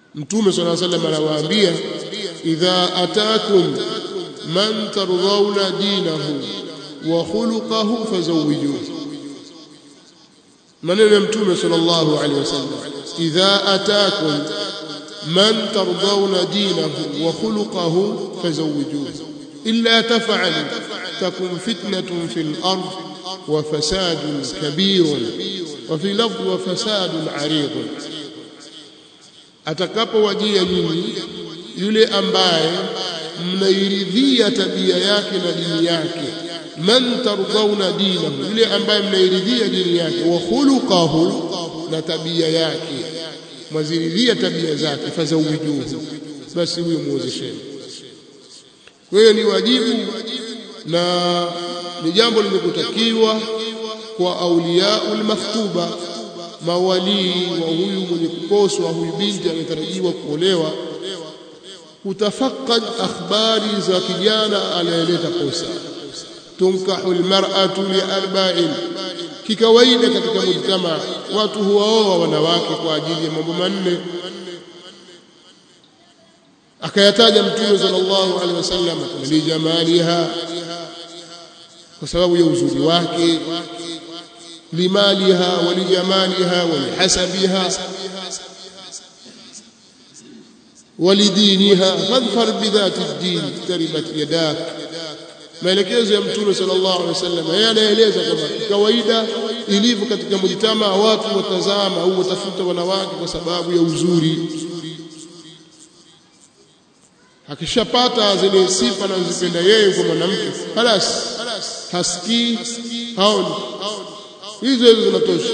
mtume sallallahu alaihi wasallam anawaambia idha atakum man tardhauna dinahu wa khuluquhu fazawwijuhu maneno ya mtume sallallahu alaihi wasallam idha atakum man tardhauna dinahu wa khuluquhu fazawwijuhu illa taf'alu takun fitnatun fil ard wa fasadun kabirun wa fi lafdh wa fasadun 'aridun atakapowajia nyinyi yule ambaye mnairidhia tabia yake na dini yake man tardhauna dinahu yule ambaye mnairidhia dini yake wa khuluquhu na tabia yake mwaziridhia tabia zake fazawijuhu basi huyo muozesheni kwa hiyo ni wajibu na ni jambo limekutakiwa kwa auliyaul makhtuba mawalii wa huyu mwenye kuposwa huyu binti anatarajiwa kuolewa kutafakad akhbari za kijana anayeleta posa tunkahu almar'atu liarba'in kikawaida katika mujtama watu huwaoa wanawake kwa ajili ya mambo manne akayataja mtume sallallahu alaihi wasallam lijamaliha kwa sababu ya uzuri wake limaliha walijamaliha walihasabiha ولدينها فاظفر بذات الدين تربت يداك maelekezo ya mtume sallallahu alaihi wasallam yeye anaeleza kwamba kawaida ilivyo katika mjitama watu watazama au watafuta wanawake kwa sababu ya uzuri akishapata zile sifa anazozipenda yeye kwa mwanamke halas hasikii haoni hizo hizo zinatosha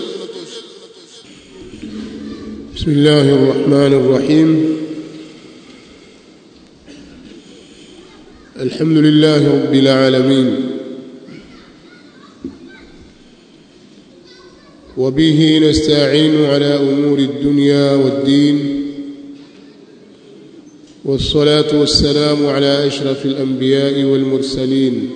bismillahir rahmanir rahim الحمد لله رب العالمين وبه نستعين على امور الدنيا والدين والصلاه والسلام على اشرف الانبياء والمرسلين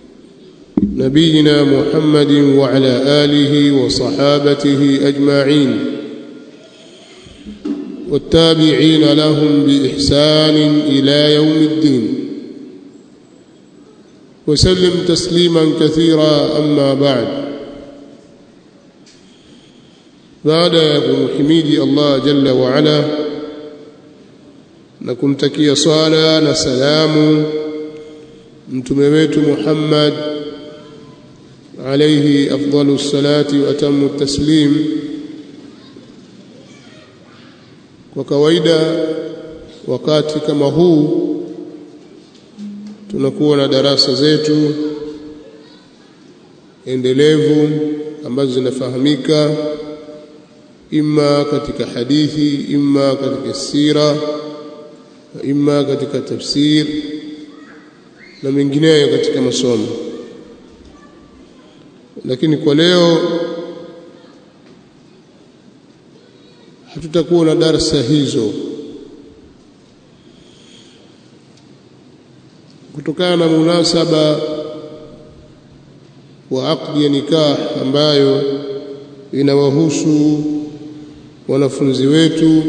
نبينا محمد وعلى اله وصحابته اجمعين والتابعين لهم باحسان الى يوم الدين وسلم تسليما كثيرا أما بعد بعد kumhimidi Allah jalla wa ala na kumtakia swala na salamu mtume wetu Muhammad alayhi afdalu salati wa atamu taslim kwa kawaida wakati kama huu tunakuwa na darasa zetu endelevu ambazo zinafahamika imma katika hadithi imma katika sira imma katika tafsir na mengineyo katika masomo lakini kwa leo hatutakuwa na darasa hizo kutokana na munasaba wa aqdi ya nikah ambayo inawahusu wanafunzi wetu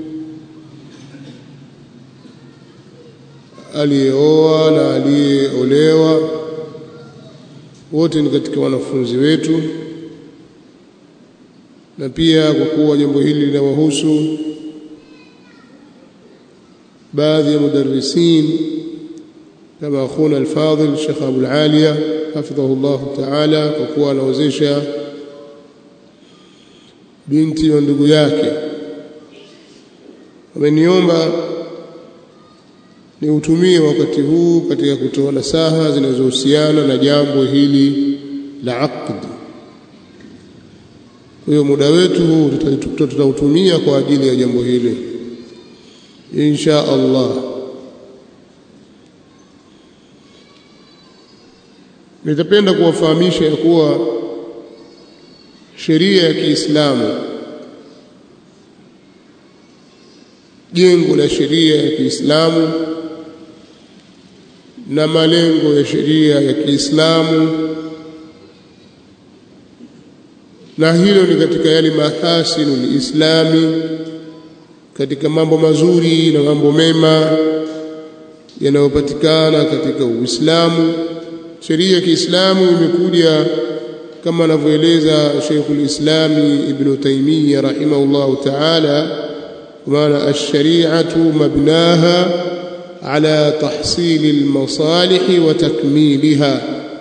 aliyeoa na aliyeolewa wote ni katika wanafunzi wetu na pia kwa kuwa jambo hili linawahusu baadhi ya mudarrisin kama akhuna alfadhil Sheikh Abu Aliya hafidhahu Allah Ta'ala kwa kuwa anaozesha binti wa ndugu yake ameniomba niutumie wakati huu katika kutoa nasaha zinazohusiana na jambo hili la aqd kwa hiyo muda wetu huu tutautumia kwa ajili ya jambo hili insha Allah nitapenda kuwafahamisha ya kuwa sheria ya Kiislamu jengo la sheria ya Kiislamu na malengo ya sheria ya Kiislamu na hilo ni katika yale mahasinu lislami katika mambo mazuri na mambo mema yanayopatikana katika Uislamu. Sheria ya Kiislamu imekuja kama anavyoeleza Sheikhul Islami Ibn Taymiyyah rahimahullahu ta'ala, kwa maana ash-shari'atu mabnaha ala tahsili al-masalih wa takmiliha.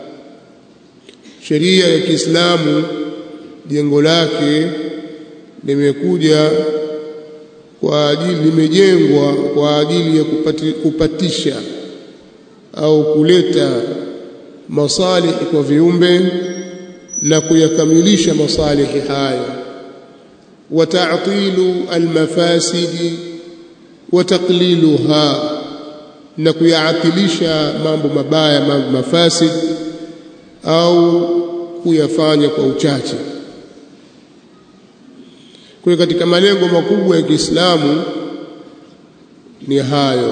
Sheria ya Kiislamu jengo lake limekuja kwa ajili limejengwa kwa ajili ya kupati, kupatisha au kuleta masalihi kwa viumbe na kuyakamilisha masalihi hayo wa ta'tilu almafasidi wa taqliluha na kuyaatilisha mambo mabaya mambo mafasid au kuyafanya kwa uchache kwa katika malengo makubwa ya Kiislamu ni hayo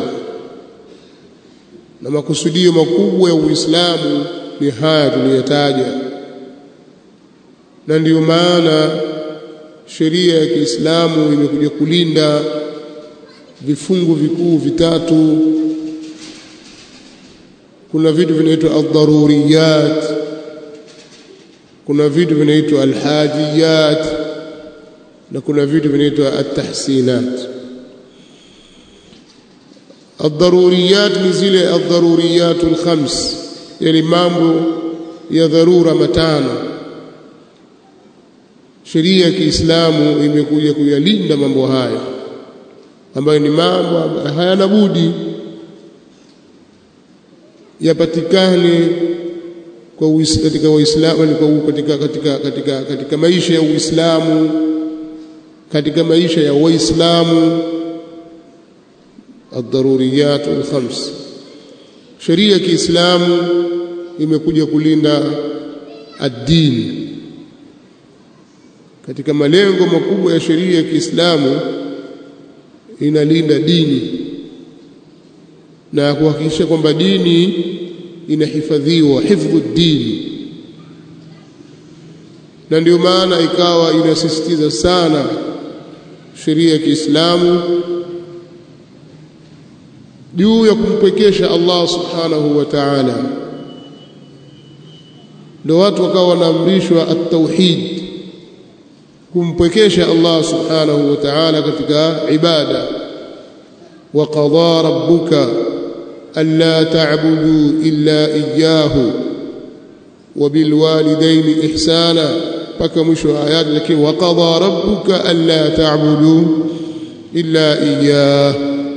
na makusudio makubwa ya Uislamu ni haya tuliyotaja na ndiyo maana sheria ya Kiislamu imekuja kulinda vifungu vikuu vitatu kuna vitu vinaitwa ad-daruriyat kuna vitu vinaitwa al-hajiyat na kuna vitu vinaitwa at-tahsinat ad-daruriyat ni zile ad-daruriyat al-khams yani mambo ya dharura matano sheria ya Kiislamu imekuja kuyalinda mambo haya ambayo ni mambo hayana budi yapatikane kwa katika Uislamu katika, katika, katika, katika maisha ya Uislamu katika maisha ya Waislamu ad-daruriyat al-khams sheria ya Kiislamu imekuja kulinda ad-din katika malengo makubwa ya sheria ya Kiislamu inalinda dini na kuhakikisha kwamba dini inahifadhiwa hifdhu dini na ndio maana ikawa inasisitiza sana sheria ya Kiislamu juu ya kumpwekesha Allah subhanahu wa ta'ala ndio watu wakawa wanaamrishwa at-tauhid kumpwekesha Allah subhanahu wa ta'ala katika ibada wa qadha rabbuka alla ta'budu illa iyyahu wa bil walidayni ihsana paka mwisho wa ayati lakini wa qadha rabbuka alla ta'budu illa iyyah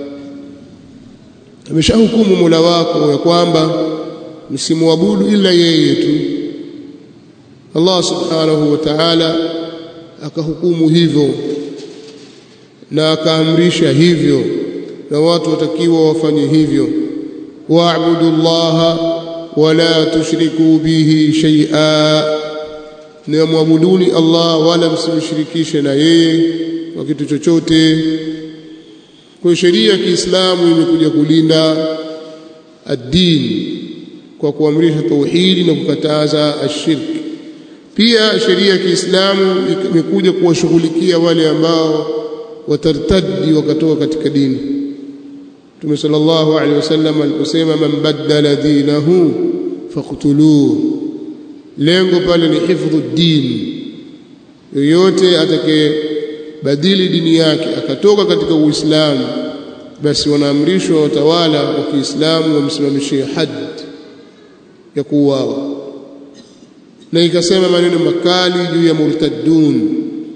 ameshahukumu Mola wako ya kwamba msimwabudu ila yeye tu Allah subhanahu wa ta'ala akahukumu hivyo na akaamrisha hivyo na watu watakiwa wafanye hivyo wa'budu llaha wala tushriku bihi shay'a na muabuduni Allah wala msimshirikishe na yeye kwa kitu chochote kwa sheria ya Kiislamu imekuja kulinda ad-din kwa kuamrisha tauhidi na kukataza ashirki pia sheria ya Kiislamu imekuja kuwashughulikia wale ambao watartadi wakatoka katika dini Mtume sallallahu alaihi wasallam aliposema man baddala dinahu faqtuluhu lengo pale ni hifdhu din yoyote atakayebadili dini yake akatoka katika Uislamu basi wanaamrishwa watawala wa Kiislamu wamsimamishie hadd ya kuuawa na ikasema maneno makali juu ya murtaddun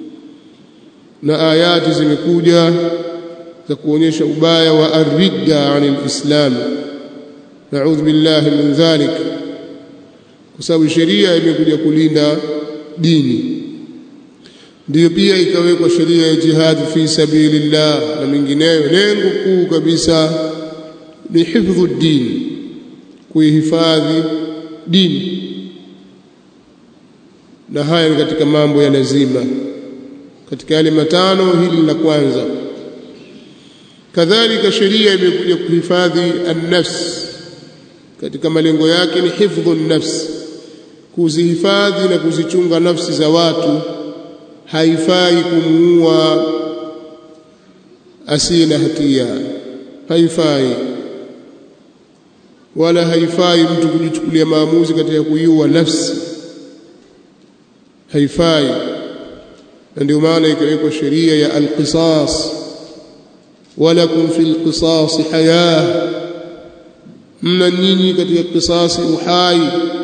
na ayati zimekuja za kuonyesha ubaya wa arridda anil islam naudhu billahi min dhalik kwa sababu sheria imekuja kulinda dini ndiyo pia ikawekwa sheria ya jihad fi sabilillah na mingineyo lengo kuu kabisa ni hifdhu din kuihifadhi dini na haya ni katika mambo ya lazima katika yale matano hili la kwanza kadhalika sheria imekuja kuhifadhi an-nafs katika malengo yake ni hifdhu an-nafs kuzihifadhi na kuzichunga nafsi za watu haifai kumuua asiye na hatia haifai wala haifai mtu kujichukulia maamuzi katika kuiua nafsi haifai na ndio maana ikawekwa sheria ya alqisas walakum fil qisas haya mna nyinyi katika kisasi uhai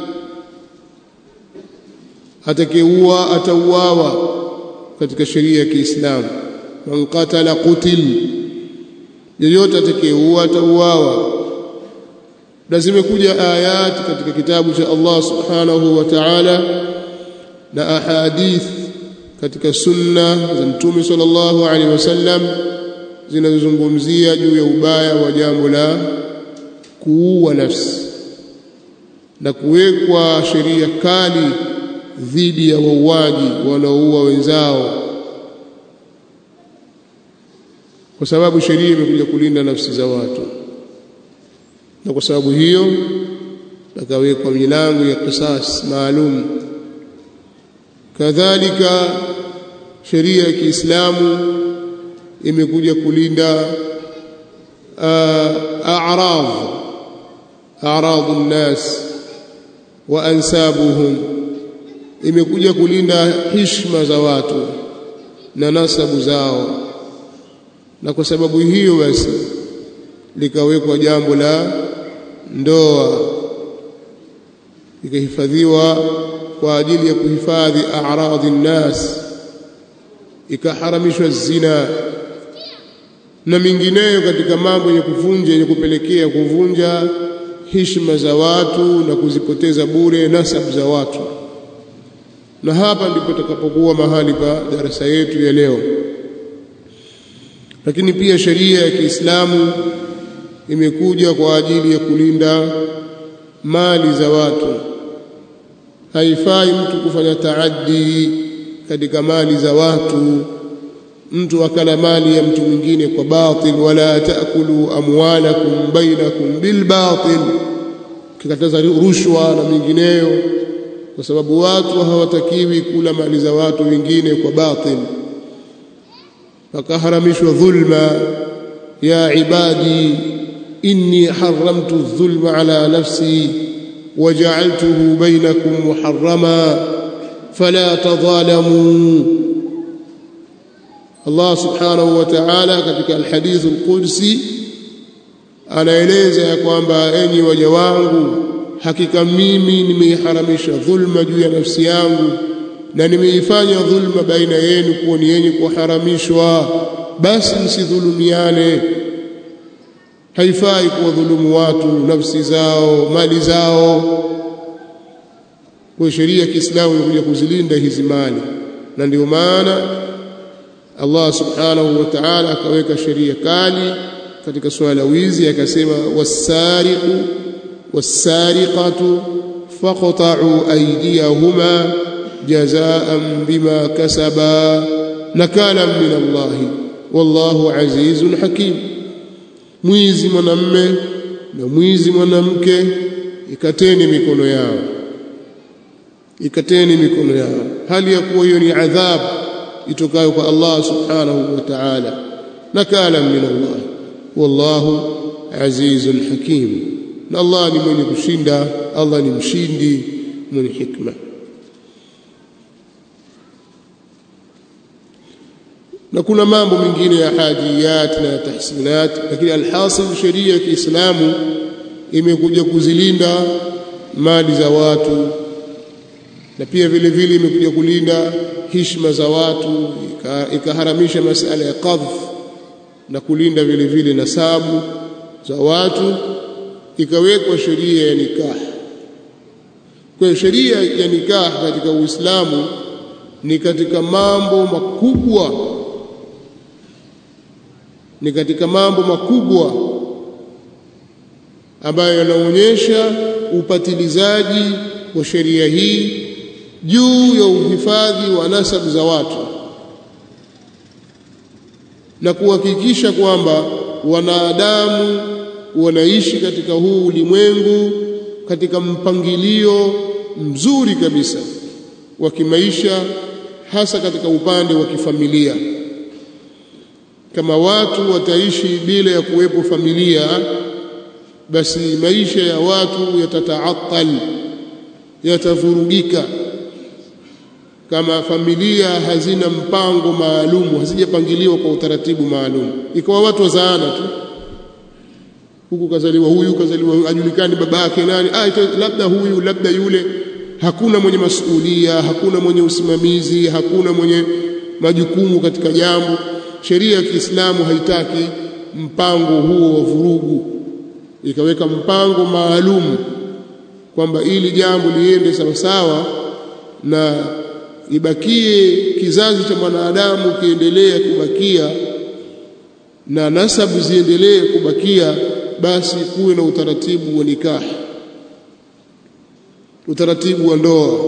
atakayeua atauawa katika sheria ya Kiislamu man qatala qutil yeyote atakayeua atauawa na zimekuja ayati katika kitabu cha Allah subhanahu wa ta'ala na ahadith katika sunna za mtume sallallahu alaihi wasallam zinazozungumzia juu ya ubaya wa jambo la kuua nafsi na kuwekwa sheria kali dhidi ya wauaji wanaoua wenzao kwa sababu sheria imekuja kulinda nafsi za watu na kwa sababu hiyo akawekwa milango ya kisas maalum kadhalika sheria ya Kiislamu imekuja kulinda a'rad a'rad an-nas wa ansabuhum imekuja kulinda heshima za watu na nasabu zao na kwa sababu hiyo basi likawekwa jambo la ndoa ikahifadhiwa kwa ajili ya kuhifadhi a'radhi nnas ikaharamishwa zina na mingineyo katika mambo yenye kuvunja yenye kupelekea kuvunja heshima za watu na kuzipoteza bure nasabu za watu na hapa ndipo takapokuwa mahali pa darasa yetu ya leo lakini pia sheria ya Kiislamu imekuja kwa ajili ya kulinda mali za watu haifai mtu kufanya taaddi katika mali za watu mtu akala mali ya mtu mwingine kwa batil wala taakulu amwalakum bainakum bil batil kikataza rushwa na mingineyo kwa sababu watu hawatakiwi kula mali za watu wengine kwa batil fakaharamishwa dhulma ya ibadi inni haramtu adh-dhulma ala nafsi وجعلته بينكم محرما فلا تظالموا الله سبحانه وتعالى katika alhadith alqudsi anaeleza ya kwamba enyi waja wangu hakika mimi nimeiharamisha dhulma juu ya nafsi yangu na nimeifanya dhulma baina yenu kuwa ni yenye kuharamishwa basi msidhulumiane haifai kuwadhulumu watu nafsi zao mali zao kwa sheria ya Kiislamu imekuja kuzilinda hizi mali na ndio maana Allah subhanahu wa ta'ala akaweka sheria kali katika swala la wizi akasema wasariqu wasariqatu faqta'u aydiyahuma jazaan bima kasaba nakala min Allah wallahu azizun hakim mwizi mwanamme na mwizi mwanamke ikateni mikono yao ikateni mikono yao hali ya kuwa hiyo ni adhabu itokayo kwa Allah subhanahu wa ta'ala nakala min Allah wallahu azizun hakim na Allah ni mwenye kushinda Allah ni mshindi mwenye hikma na kuna mambo mengine ya hajiyat na tahsinat lakini alhasil sheria ya Kiislamu imekuja kuzilinda mali za watu na pia vile vile imekuja kulinda heshima za watu ikaharamisha masala ya qadhf na kulinda vile vile nasabu za watu ikawekwa sheria ya nikah kwa sheria ya nikah katika Uislamu ni katika mambo makubwa ni katika mambo makubwa ambayo yanaonyesha upatilizaji wa sheria hii juu ya uhifadhi wa nasabu za watu na kuhakikisha kwamba wanadamu wanaishi katika huu ulimwengu katika mpangilio mzuri kabisa wa kimaisha hasa katika upande wa kifamilia kama watu wataishi bila ya kuwepo familia basi maisha ya watu yatataatal yatavurugika kama familia hazina mpango maalum hazijapangiliwa kwa utaratibu maalum ikawa watu wazaana tu huku kazaliwa huyu kazaliwa ajulikani baba yake nani ah labda huyu labda yule hakuna mwenye masuhulia hakuna mwenye usimamizi hakuna mwenye majukumu katika jambo sheria ya Kiislamu haitaki mpango huo wa vurugu ikaweka mpango maalum kwamba ili jambo liende sawasawa na ibakie kizazi cha mwanadamu kiendelee kubakia na nasabu ziendelee kubakia basi kuwe na utaratibu wa nikahi utaratibu wa ndoa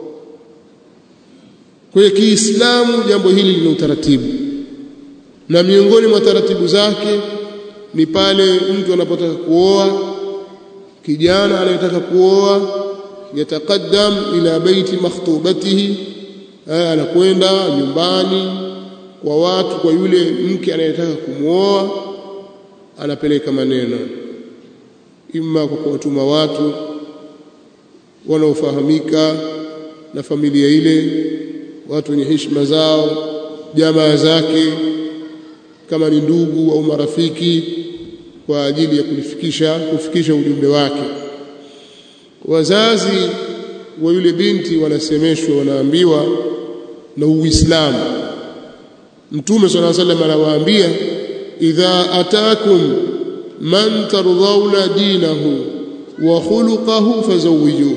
kwa hiyo Kiislamu jambo hili lina utaratibu na miongoni mwa taratibu zake ni pale mtu anapotaka kuoa kijana anayetaka kuoa yataqaddam ila baiti makhtubatihi anakwenda nyumbani kwa watu kwa yule mke anayetaka kumwoa anapeleka maneno imma kwa kuwatuma watu wanaofahamika na familia ile watu wenye heshima zao jamaa zake kama ni ndugu au marafiki kwa ajili ya kulifikisha kufikisha ujumbe wake wazazi wa yule binti wanasemeshwa wanaambiwa na Uislamu Mtume صلى الله عليه وسلم anawaambia idha atakum man tardhauna dinahu wa khuluquhu fazawwijuhu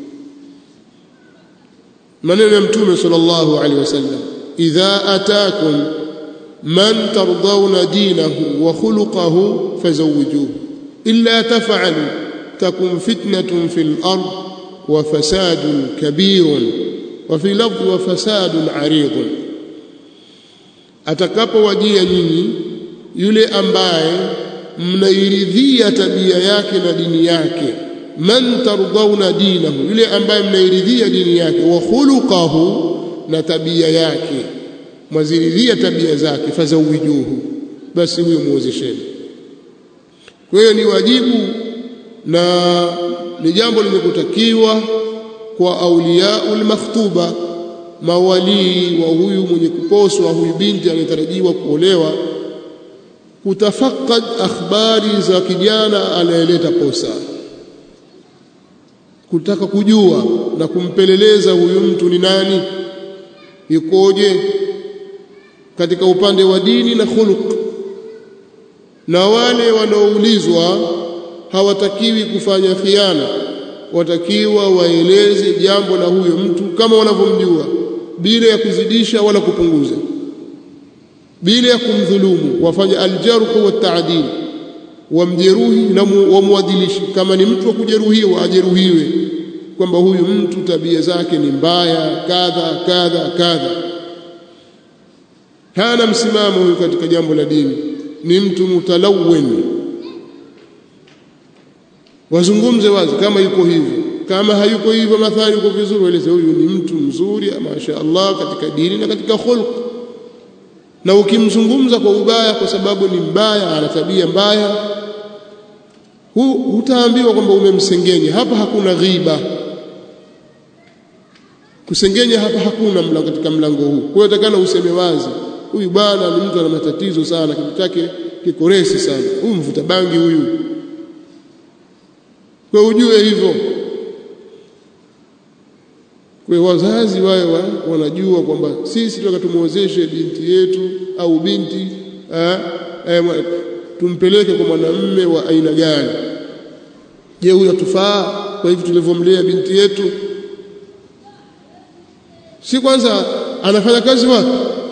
maneno ya Mtume sallallahu alaihi wasallam idha atakum man tardhauna dinahu wa khuluquhu fazawwijuhu illa taf'alu takun fitnatun fil ard wa fasadun kabirun wa fi lafdh wa fasadun aridun atakapowajia nyinyi yule ambaye mnairidhia tabia yake na dini yake man tardhauna dinahu yule ambaye mnairidhia dini yake wa khuluquhu na tabia yake mwaziridhia tabia zake fazawijuhu basi huyo muozesheni kwa hiyo ni wajibu na ni jambo limekutakiwa kwa auliyaul makhtuba mawalii wa huyu mwenye kuposwa huyu binti anayetarajiwa kuolewa kutafakad akhbari za kijana anayeleta posa kutaka kujua na kumpeleleza huyu mtu ni nani yukoje katika upande wa dini na khuluq na wale wanaoulizwa hawatakiwi kufanya khiana watakiwa waeleze jambo la huyo mtu kama wanavyomjua bila ya kuzidisha wala kupunguza bila ya kumdhulumu wafanye aljarhu wa ta'dil wamjeruhi na wamwadilishi kama ni mtu wa kujeruhiwa ajeruhiwe kwamba huyu mtu tabia zake ni mbaya kadha kadha kadha hana msimamo huyu katika jambo la dini ni mtu mutalawwen wazungumze wazi kama yuko hivyo kama hayuko hivyo mathali yuko vizuri waeleze huyu ni mtu mzuri masha Allah katika dini na katika khulq na ukimzungumza kwa ubaya kwa sababu ni mbaya ana tabia mbaya hutaambiwa kwamba umemsengenya hapa hakuna ghiba kusengenya hapa hakuna mlango katika mlango huu kwa hiyo takana useme wazi huyu bwana ni mtu ana matatizo sana kitu chake kikoresi sana huyu mvuta bangi huyu kwa ujue hivyo kwa wazazi wawe wa, wanajua kwamba sisi tunataka tumuozeshe binti yetu au binti eh, eh, tumpeleke kwa mwanamume wa aina gani je huyo atufaa kwa hivyo tulivyomlea binti yetu si kwanza anafanya kazi wapi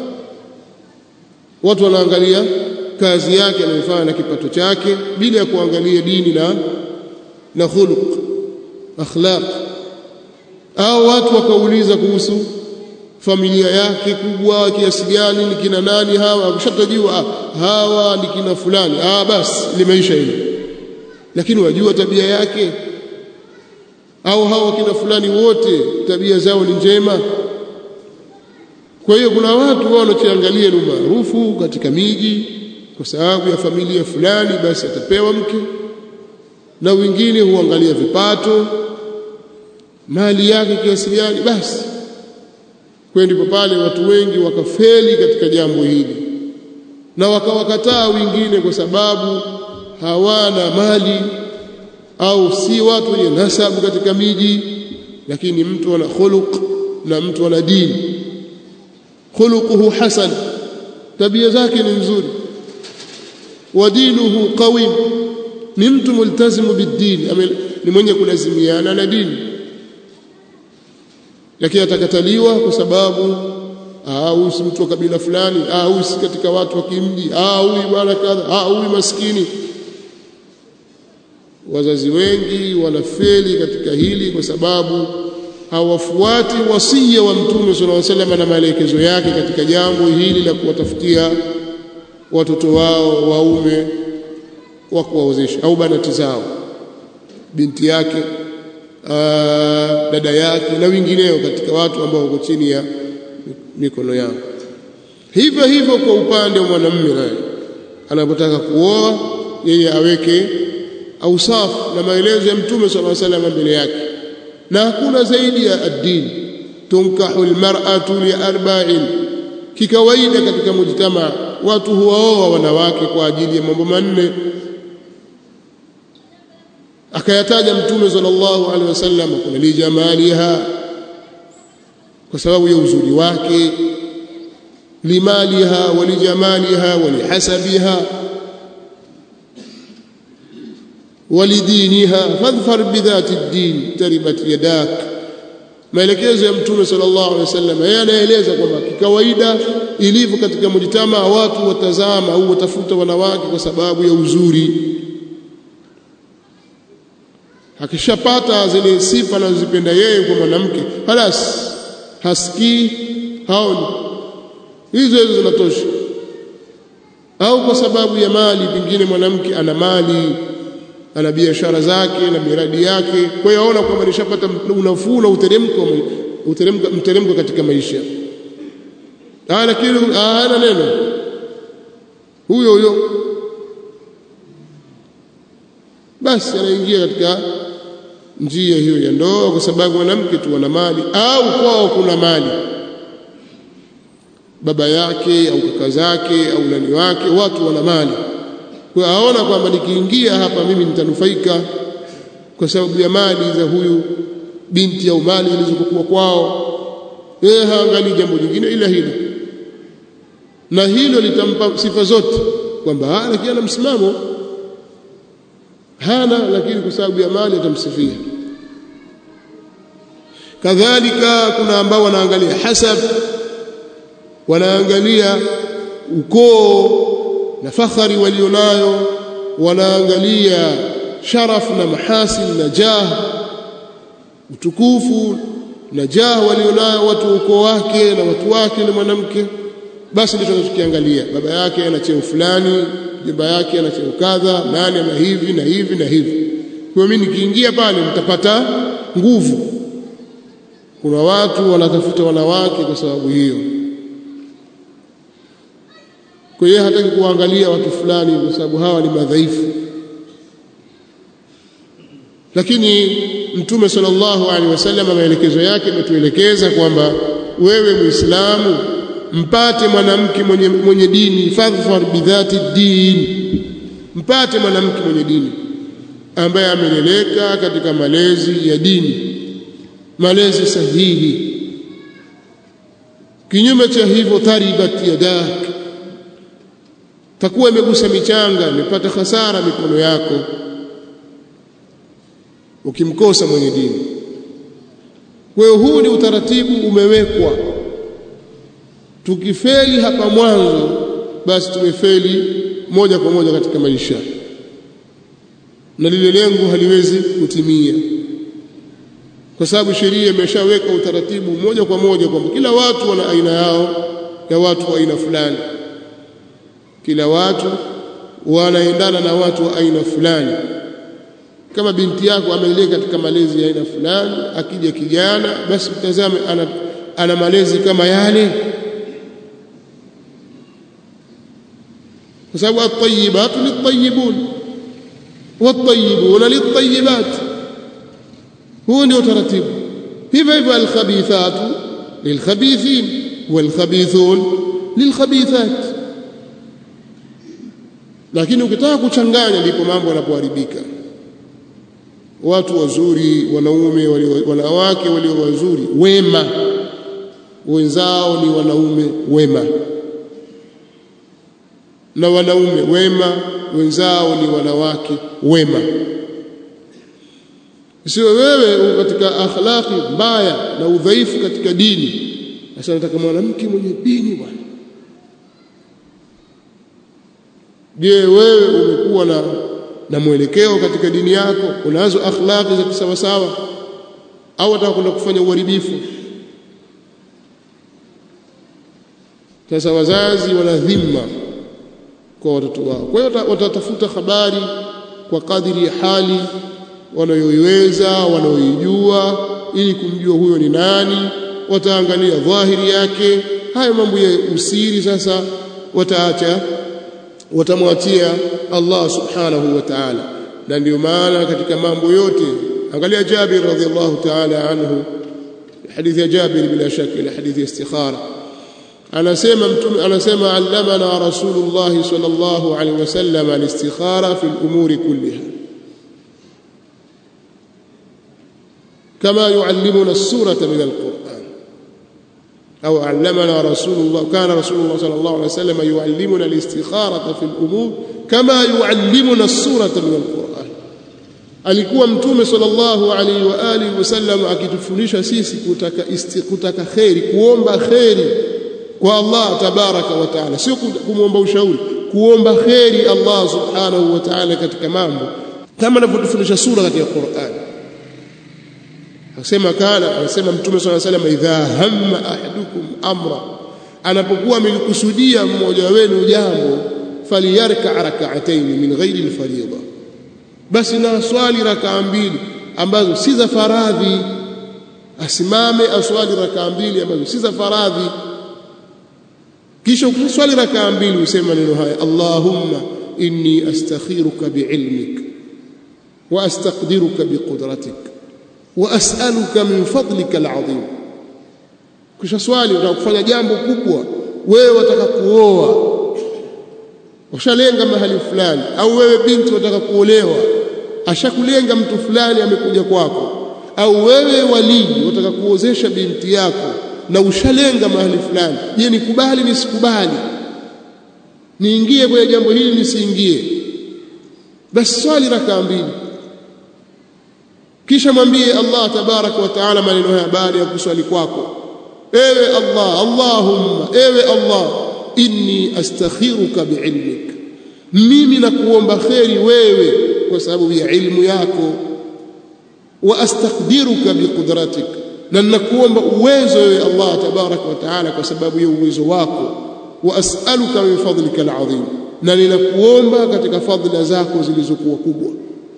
watu wanaangalia kazi yake anayofanya na kipato chake bila ya kuangalia dini na na khuluq akhlaq au watu wakauliza kuhusu familia yake kubwa kiasi gani ni kina nani hawa ukishatajua hawa ni kina fulani ah basi limeisha hilo lakini wajua tabia yake au hawa kina fulani wote tabia zao ni njema kwa hiyo kuna watu wao wanachoangalia ni maarufu katika miji kwa sababu ya familia fulani basi atapewa mke na wengine huangalia vipato mali yake kiasi gani basi kwa ndipo pale watu wengi wakafeli katika jambo hili na wakawakataa wengine kwa sababu hawana mali au si watu wenye nasabu katika miji lakini mtu ana khuluq na mtu ana dini khuluquhu hasan tabia zake ni nzuri wa dinuhu qawim ni mtu multazimu bidini ni mwenye kulazimiana na dini lakini atakataliwa kwa sababu au si mtu wa kabila fulani au si katika watu wa kimji au bwana kadha au maskini wazazi wengi wanafeli katika hili kwa sababu hawafuati wasia wa mtume sallallahu alaihi wasallam na maelekezo yake katika jambo hili la kuwatafutia watoto wao waume wa kuwaozesha au banati zao binti yake aa, dada yake na wengineo katika watu ambao wako chini ya mikono yao hivyo hivyo kwa upande wa mwanamume naye anapotaka kuoa yeye aweke ausafu na maelezo ya mtume sallallahu alaihi wasallam mbele yake na hakuna zaidi ya ad-din tunkahu almar'atu li arba'in kikawaida katika mujtama watu huwaoa wanawake kwa ajili ya mambo manne akayataja mtume sallallahu alaihi wasallam kuna lijamaliha kwa sababu ya uzuri wake limaliha walijamaliha walihasabiha ولدينها فاظفر بذات الدين تربت يداك maelekezo ya mtume sallallahu alaihi wasallam yeye anaeleza kwamba kikawaida ilivyo katika mujtama watu watazama au watafuta wanawake kwa sababu ya uzuri akishapata zile sifa anazozipenda yeye kwa mwanamke halas hasikii haoni hizo hizo zinatosha au kwa sababu ya mali pengine mwanamke ana mali ana biashara zake na miradi yake kwa hiyo aona kwamba nishapata unafuu na uteremko uteremko mteremko katika maisha ah lakini hana neno huyo huyo basi anaingia katika njia hiyo ya ndoa kwa sababu mwanamke tu ana mali au kwao kuna mali baba yake au kaka zake au nani wake watu wana mali kwa aona kwamba nikiingia hapa mimi nitanufaika kwa sababu ya mali za huyu binti au mali zilizokuwa kwao yeye haangalii jambo jingine ila hilo na hilo litampa sifa zote kwamba lakini ana msimamo hana lakini kwa sababu ya mali atamsifia kadhalika kuna ambao wanaangalia hasab wanaangalia ukoo na fakhari walionayo wanaangalia sharaf na mahasin na jah utukufu na jah walionayo watu ukoo wake na watu wake na mwanamke basi ndio tunachokiangalia baba yake ana cheo fulani jomba yake ana cheo kadha nani ana hivi na hivi na hivi kwa mimi nikiingia pale nitapata nguvu kuna watu wanatafuta wanawake kwa sababu hiyo kwa hiyo hataki kuangalia watu fulani kwa sababu hawa ni madhaifu lakini mtume sallallahu alaihi wasallam maelekezo yake ametuelekeza kwamba wewe muislamu mpate mwanamke mwenye, mwenye dini fadhfar bidhati din mpate mwanamke mwenye dini ambaye ameleleka katika malezi ya dini malezi sahihi kinyume cha hivyo taribat yadak takuwa imegusa michanga imepata hasara mikono yako ukimkosa mwenye dini kwa hiyo huu ni utaratibu umewekwa tukifeli hapa mwanzo basi tumefeli moja kwa moja katika maisha na lile lengo haliwezi kutimia kwa sababu sheria imeshaweka utaratibu moja kwa moja kwamba kila watu wana aina yao ya watu wa aina fulani kila watu wanaendana na watu wa aina fulani kama binti yako ameleleka katika malezi ya aina fulani akija kijana basi mtazame ana, ana malezi kama yale kwa sababu at-tayyibatu lit-tayyibun wat-tayyibuna lit-tayyibat huo ndio taratibu hivyo hivyo al-khabithatu lil-khabithin wal-khabithun lil-khabithat lakini ukitaka kuchanganya ndipo mambo yanapoharibika watu wazuri wanaume walio wanawake walio wazuri wema wenzao ni wanaume wema na wanaume wema wenzao ni wanawake wema sio wewe katika akhlaqi mbaya na udhaifu katika dini sasa nataka mwanamke mwenye dini bwana je wewe umekuwa na na mwelekeo katika dini yako unazo akhlaqi za kisawasawa au unataka kwenda kufanya uharibifu sasa wazazi wana dhima kwa watoto wao kwa hiyo watatafuta habari kwa kadiri ya hali wanayoiweza wanayoijua ili kumjua huyo ni nani wataangalia dhahiri yake haya mambo ya usiri sasa wataacha watamwachia Allah subhanahu wa ta'ala na ndio maana katika mambo yote angalia Jabir radhiallahu ta'ala anhu hadithi ya Jabir bila shaka ile hadithi ya istikhara anasema mtume anasema allamana rasulullah sallallahu alaihi wasallam al-istikhara fi al-umuri kulliha كما يعلمنا السورة من القرآن أو علمنا رسول الله كان رسول الله صلى الله عليه وسلم يعلمنا الاستخارة في الأمور كما يعلمنا السورة من القرآن alikuwa mtume sallallahu alaihi wa alihi wasallam akitufundisha sisi kutaka isti, kutaka kheri kuomba kheri kwa Allah tabaraka wa taala sio kumwomba ushauri kuomba kheri Allah subhanahu wa taala katika mambo kama anavyotufundisha sura katika Qur'an akasema kana anasema mtume sallallahu alaihi wasallam idha hamma ahadukum amra anapokuwa amelikusudia mmoja wenu jambo faliyarka rak'atayn min ghairi alfariida basi na swali rakaa mbili ambazo si za faradhi asimame aswali rakaa mbili ambazo si za faradhi kisha ukiswali rakaa mbili useme maneno haya Allahumma inni astakhiruka biilmik wa astaqdiruka biqudratik wa as'aluka min fadlika alazim kisha swali unataka kufanya jambo kubwa wewe wataka kuoa ushalenga mahali fulani au wewe binti wataka kuolewa ashakulenga mtu fulani amekuja kwako au wewe walii wataka kuozesha binti yako na ushalenga mahali fulani je nikubali nisikubali niingie kwenye jambo hili nisiingie basi swali rakaa mbili kisha mwambie Allah tabarak wa taala maneno haya baada ya kuswali kwako ewe Allah Allahumma ewe Allah inni astakhiruka biilmik mimi nakuomba kheri wewe kwa sababu ya ilmu yako wa astaqdiruka biqudratik na nakuomba uwezo wewe Allah tabarak wa taala kwa sababu ya uwezo wako wa as'aluka min fadlika alazim na ninakuomba katika fadhila zako zilizokuwa kubwa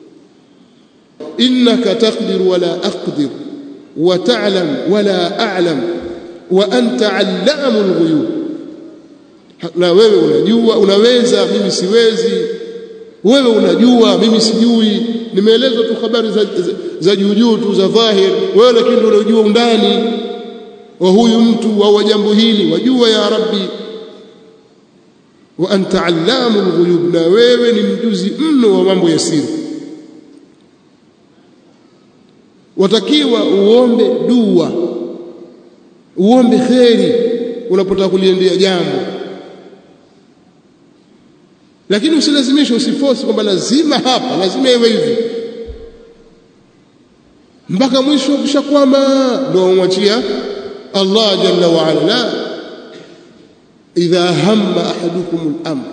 innaka taqdir wala aqdir wa ta'lam wala a'lam wa anta 'allamul ghuyub na wewe unajua unaweza mimi siwezi wewe unajua mimi sijui nimeelezwa tu habari za, za, za juu juu tu za dhahir wewe lakini ndio unajua undani wa huyu mtu au jambo hili wajua ya rabbi wa anta allamul ghuyub na wewe ni mjuzi mno wa mambo ya siri watakiwa uombe dua uombe kheri unapotaka kuliendea jambo lakini usilazimishe usiforce kwamba lazima hapa lazima iwe hivi mpaka mwisho ukishakwama ndio umwachia Allah jalla wa ala la idha hamma ahadukum al-amr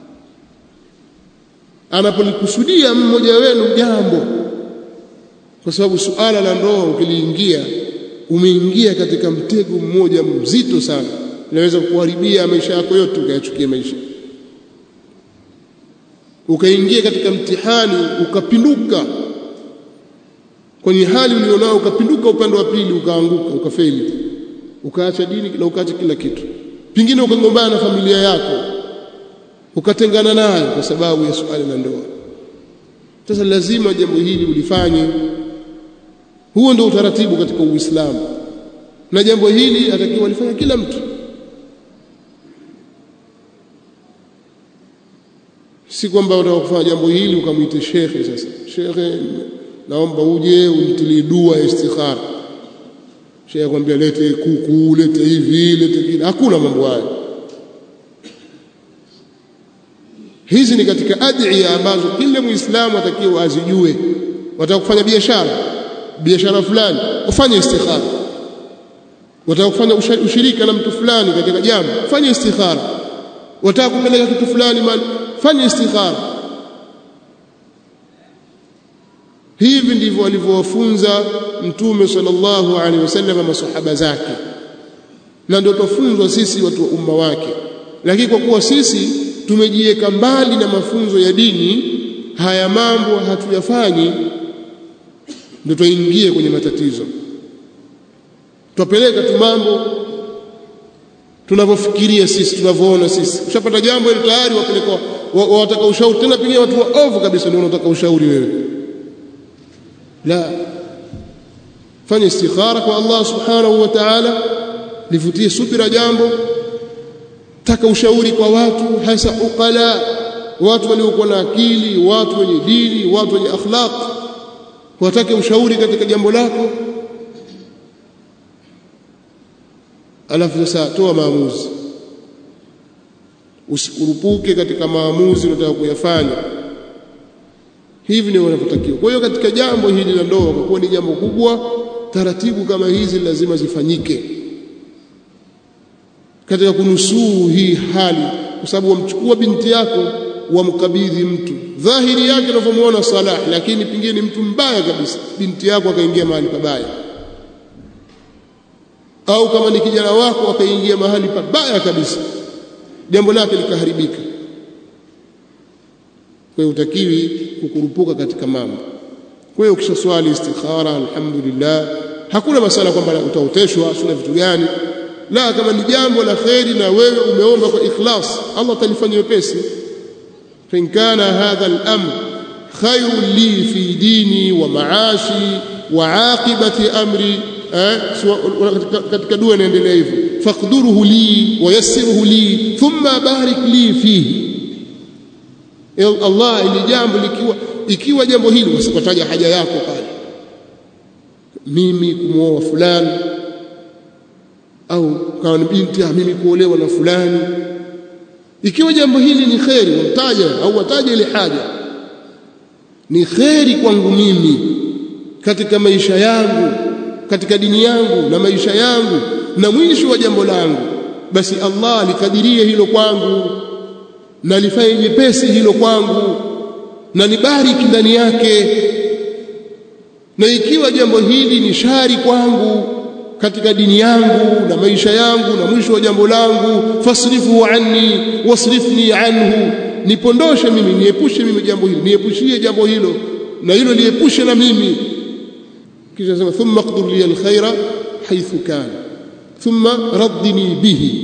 anapolikusudia mmoja wenu jambo kwa sababu suala la ndoa ukiliingia umeingia katika mtego mmoja mzito sana inaweza kuharibia maisha yako yote ukayachukia maisha ukaingia katika mtihani ukapinduka kwenye hali ulionao ukapinduka upande wa pili ukaanguka ukafeli ukaacha dini na ukaacha kila kitu pingine ukagombana na familia yako ukatengana nayo kwa sababu ya suala la ndoa sasa lazima jambo hili ulifanye huo ndio utaratibu katika Uislamu na jambo hili atakiwa alifanya kila mtu si kwamba unataka kufanya jambo hili ukamwite shekhe sasa shekhe naomba uje unitilie dua ya istikhara shekhe akwambia lete kuku lete hivi lete kile hakuna mambo hayo hizi ni katika adhiya ambazo kila muislamu atakiwa azijue wataka kufanya biashara biashara fulani ufanye istikhara wataka kufanya ushirika na mtu fulani katika jambo fanye istikhara wataka kupeleka kitu fulani mali fanye istikhara hivi ndivyo alivyowafunza mtume sallallahu alaihi wasallam masahaba zake na ndio tufunzwa sisi watu wa umma wake lakini kwa kuwa sisi tumejiweka mbali na mafunzo ya dini haya mambo hatuyafanyi ndio tuingie kwenye matatizo tupeleka tu mambo tunavyofikiria sisi tunavyoona sisi ushapata jambo ile tayari wapeleka wataka ushauri tena pengine watu waovu kabisa ndio unataka ushauri wewe la fanya istikhara kwa Allah subhanahu wa ta'ala livutie subira jambo taka ushauri kwa watu hasa uqala watu waliokuwa na akili watu wenye dini watu wenye akhlaq watake ushauri katika jambo lako alafu sasa toa maamuzi usikurupuke katika maamuzi unataka kuyafanya hivi ndivyo wanavyotakiwa kwa hiyo katika jambo hili la ndoa kwa kuwa ni jambo kubwa taratibu kama hizi lazima zifanyike katika kunusuru hii hali kwa sababu wamchukua binti yako wamkabidhi mtu dhahiri yake unavyomuona salah lakini pengine ni mtu mbaya kabisa binti yako akaingia mahali pabaya au kama ni kijana wako akaingia mahali pabaya kabisa jambo lake likaharibika kwa hiyo utakiwi kukurupuka katika mambo kwa hiyo ukisha swali istikhara alhamdulillah hakuna masala kwamba utaoteshwa sina vitu gani la kama ni jambo la kheri na wewe umeomba kwa ikhlas Allah atalifanya wepesi fa kana hadha al-amr khayrun li fi dini wa maashi wa aqibati amri eh, katika dua inaendelea hivyo faqduruhu li wa yassirhu li thumma barik li fihi Allah ili jambo likiwa ikiwa jambo hili wasikotaja haja yako pale mimi kumwoa fulani au kama ni binti mimi kuolewa na fulani ikiwa jambo hili ni kheri wamtaja au wataja ile haja ni kheri kwangu mimi katika maisha yangu katika dini yangu na maisha yangu na mwisho wa jambo langu basi Allah likadirie hilo kwangu na lifanye jepesi hilo kwangu na nibariki ndani yake na ikiwa jambo hili ni shari kwangu katika dini yangu na maisha yangu na mwisho wa jambo langu fasrifu anni wasrifni anhu nipondoshe mimi niepushe mimi jambo hili niepushie jambo hilo na hilo liepushe na mimi kisha sema thumma qdur li alkhaira haythu kana thumma raddini bihi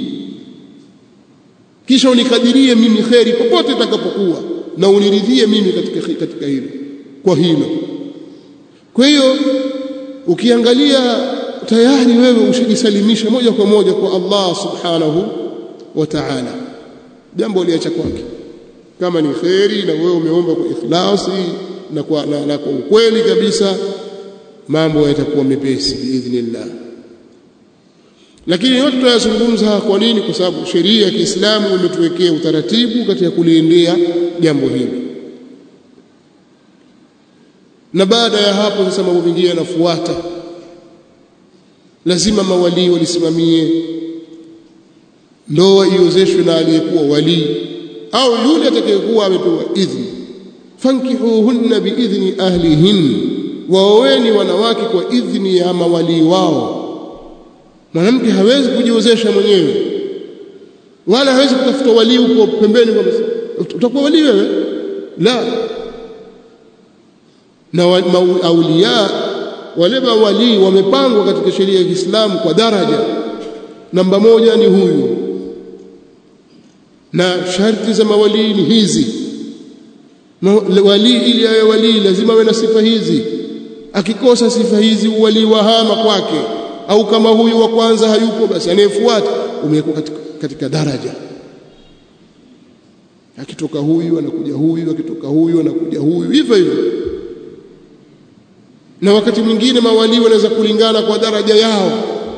kisha unikadirie mimi kheri popote itakapokuwa na uniridhie mimi katika katika hilo kwa hilo kwa hiyo ukiangalia tayari wewe ushajisalimisha moja kwa moja kwa Allah subhanahu wa ta'ala jambo liacha kwake kama ni kheri na wewe umeomba kwa ikhlasi na kwa, na, na kwa ukweli kabisa mambo yatakuwa mepesi biidhnillah lakini yote tunayazungumza kwa nini kwa sababu sheria ya Kiislamu imetuwekea utaratibu katika kuliendea jambo hili na baada ya hapo sasa mambo mengine yanafuata lazima mawalii walisimamie ndoa iozeshwe na aliyekuwa walii au yule atakayekuwa amepewa idhni fankihuhunna biidhni ahlihin waoweni wanawake kwa idhni ya mawalii wao mwanamke hawezi kujiozesha mwenyewe wala hawezi kutafuta walii huko pembeni kwa utakuwa walii wewe la na aulia wale mawalii wamepangwa katika sheria ya Kiislamu kwa daraja namba moja ni huyu na sharti za mawalii ni hizi walii ili awe walii lazima awe na sifa hizi akikosa sifa hizi uwalii wahama kwake au kama huyu wa kwanza hayupo basi anayefuata umewekwa katika, katika daraja akitoka huyu anakuja huyu akitoka huyu anakuja huyu hivyo hivyo na wakati mwingine mawalii wanaweza kulingana kwa daraja yao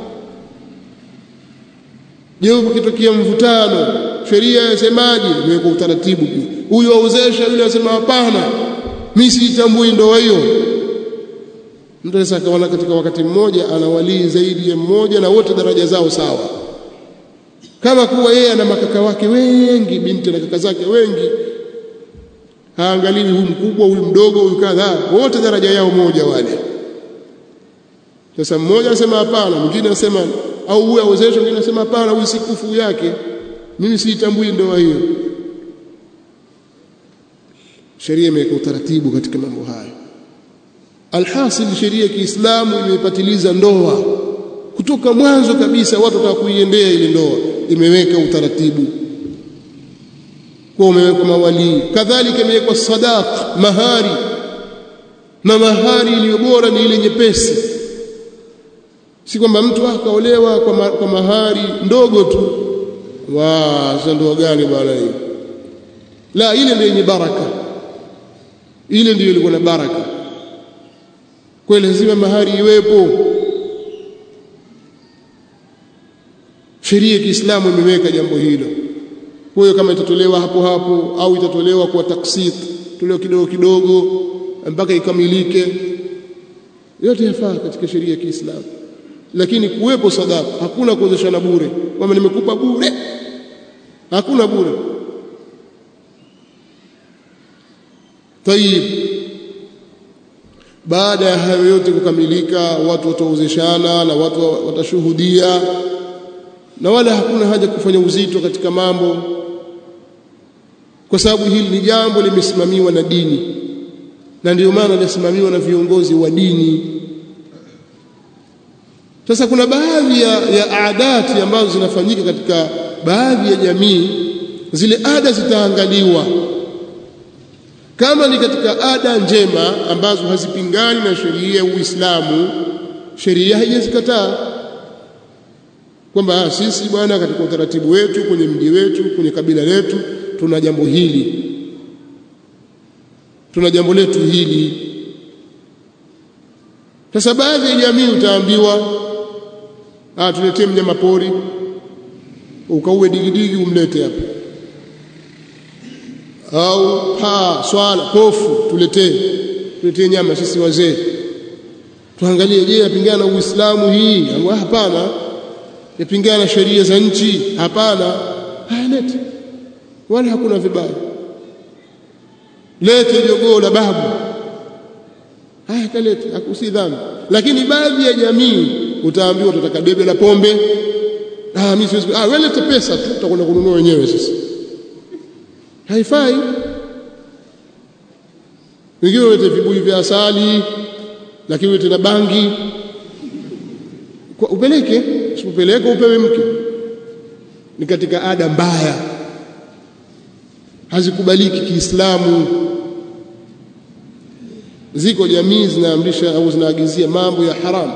je ukitokea mvutano sheria yasemaje imewekwa utaratibu pia huyu aozesha yule asema hapana mimi siitambui ndoa hiyo mtu anaweza akaona katika wakati mmoja ana walii zaidi ya mmoja na wote daraja zao sawa kama kuwa yeye ana makaka wake wengi binti na kaka zake wengi haangaliwi huyu mkubwa huyu mdogo huyu kadhaa wote daraja yao moja wale sasa mmoja anasema hapana mwingine anasema au huyu awezeshwe mwingine anasema hapana huyu si kufu yake mimi siitambui ndoa hiyo sheria imeweka utaratibu katika mambo hayo alhasil sheria ya Kiislamu imepatiliza ndoa kutoka mwanzo kabisa watu wataka kuiendea ile ndoa imeweka utaratibu kwa umewekwa mawalii kadhalika imewekwa sadaq mahari na mahari iliyo bora ni ile nyepesi si kwamba mtu akaolewa kwa, ma, kwa mahari ndogo tu wa sasa ndoa gani bwana hii la ile ndio yenye baraka ile ndio ilikuwa na baraka kwa lazima mahari iwepo sheria ya Kiislamu imeweka jambo hilo kwa hiyo kama itatolewa hapo hapo au itatolewa kwa taksit tolewa kidogo kidogo mpaka ikamilike yote yafaa katika sheria ya Kiislamu lakini kuwepo sadaka hakuna kuozeshana bure kwamba nimekupa bure hakuna bure tayib baada ya hayo yote kukamilika watu wataozeshana na watu watashuhudia na wala hakuna haja kufanya uzito katika mambo kwa sababu hili ni jambo limesimamiwa na dini na ndio maana linasimamiwa na viongozi wa dini sasa kuna baadhi ya, ya adati ambazo zinafanyika katika baadhi ya jamii zile ada zitaangaliwa kama ni katika ada njema ambazo hazipingani na sheria ya Uislamu sheria haijazikataa kwamba sisi bwana katika utaratibu wetu kwenye mji wetu kwenye kabila letu tuna jambo hili tuna jambo letu hili sasa baadhi ya jamii utaambiwa ah tuletee mnyama pori ukauwe digidigi umlete hapa au paa swala pofu tuletee tuletee nyama sisi wazee tuangalie je yapingana na Uislamu hii hapana yapingana na sheria za nchi hapana lete wala hakuna vibaya lete jogoo la babu haya kalete hakusi dhambi lakini baadhi ya jamii utaambiwa tutataka debe la pombe ah mimi siwezi ah wewe lete pesa tu tutakwenda kununua wenyewe sasa haifai wengine walete vibuyu vya asali lakini ulete na bangi kwa upeleke usipopeleka upewe mke ni katika ada mbaya hazikubaliki Kiislamu ziko jamii zinaamrisha au zinaagizia mambo ya haramu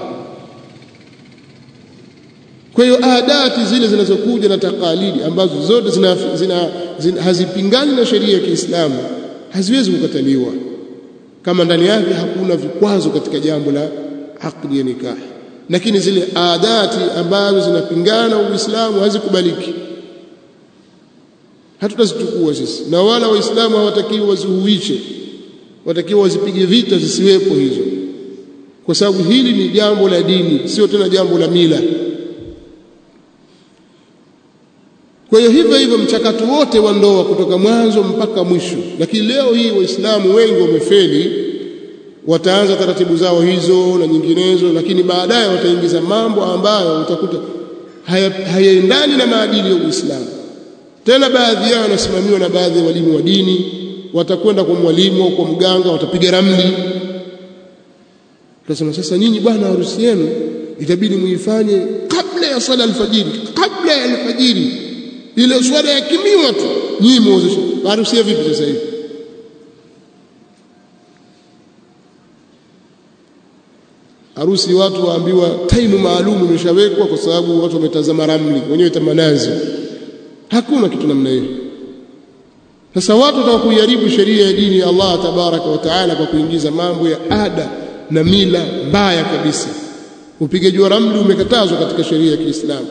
kwa hiyo adati zile zinazokuja na takalidi ambazo zote zina, zina, zina, hazipingani na sheria ya Kiislamu haziwezi kukataliwa kama ndani yake hakuna vikwazo katika jambo la akdi ya nikah lakini zile adati ambazo zinapingana na Uislamu hazikubaliki hatutazichukua sisi na wala waislamu hawatakiwi wazihuishe watakiwa wazipige vita zisiwepo hizo kwa sababu hili ni jambo la dini sio tena jambo la mila kwa hiyo hivyo hivyo mchakato wote wa ndoa kutoka mwanzo mpaka mwisho lakini leo hii waislamu wengi wamefeli wataanza taratibu zao hizo na nyinginezo lakini baadaye wataingiza mambo ambayo utakuta hayaendani na maadili ya Uislamu tena baadhi yao wanasimamiwa na baadhi ya walimu wa dini watakwenda kwa mwalimu au kwa mganga watapiga ramli tutasema sasa nyinyi bwana harusi yenu itabidi muifanye kabla ya sala alfajiri kabla ya alfajiri ile swala yakimiwa tu nyinyi muozesha harusi ya vipi sasa hivi harusi watu waambiwa taimu maalum imeshawekwa kwa sababu watu wametazama ramli wenyewe tamanazi hakuna kitu namna hiyo sasa watu wataka kuiharibu sheria ya dini ya Allah tabaraka wa taala kwa kuingiza mambo ya ada na mila mbaya kabisa upigaji wa ramli umekatazwa katika sheria ya Kiislamu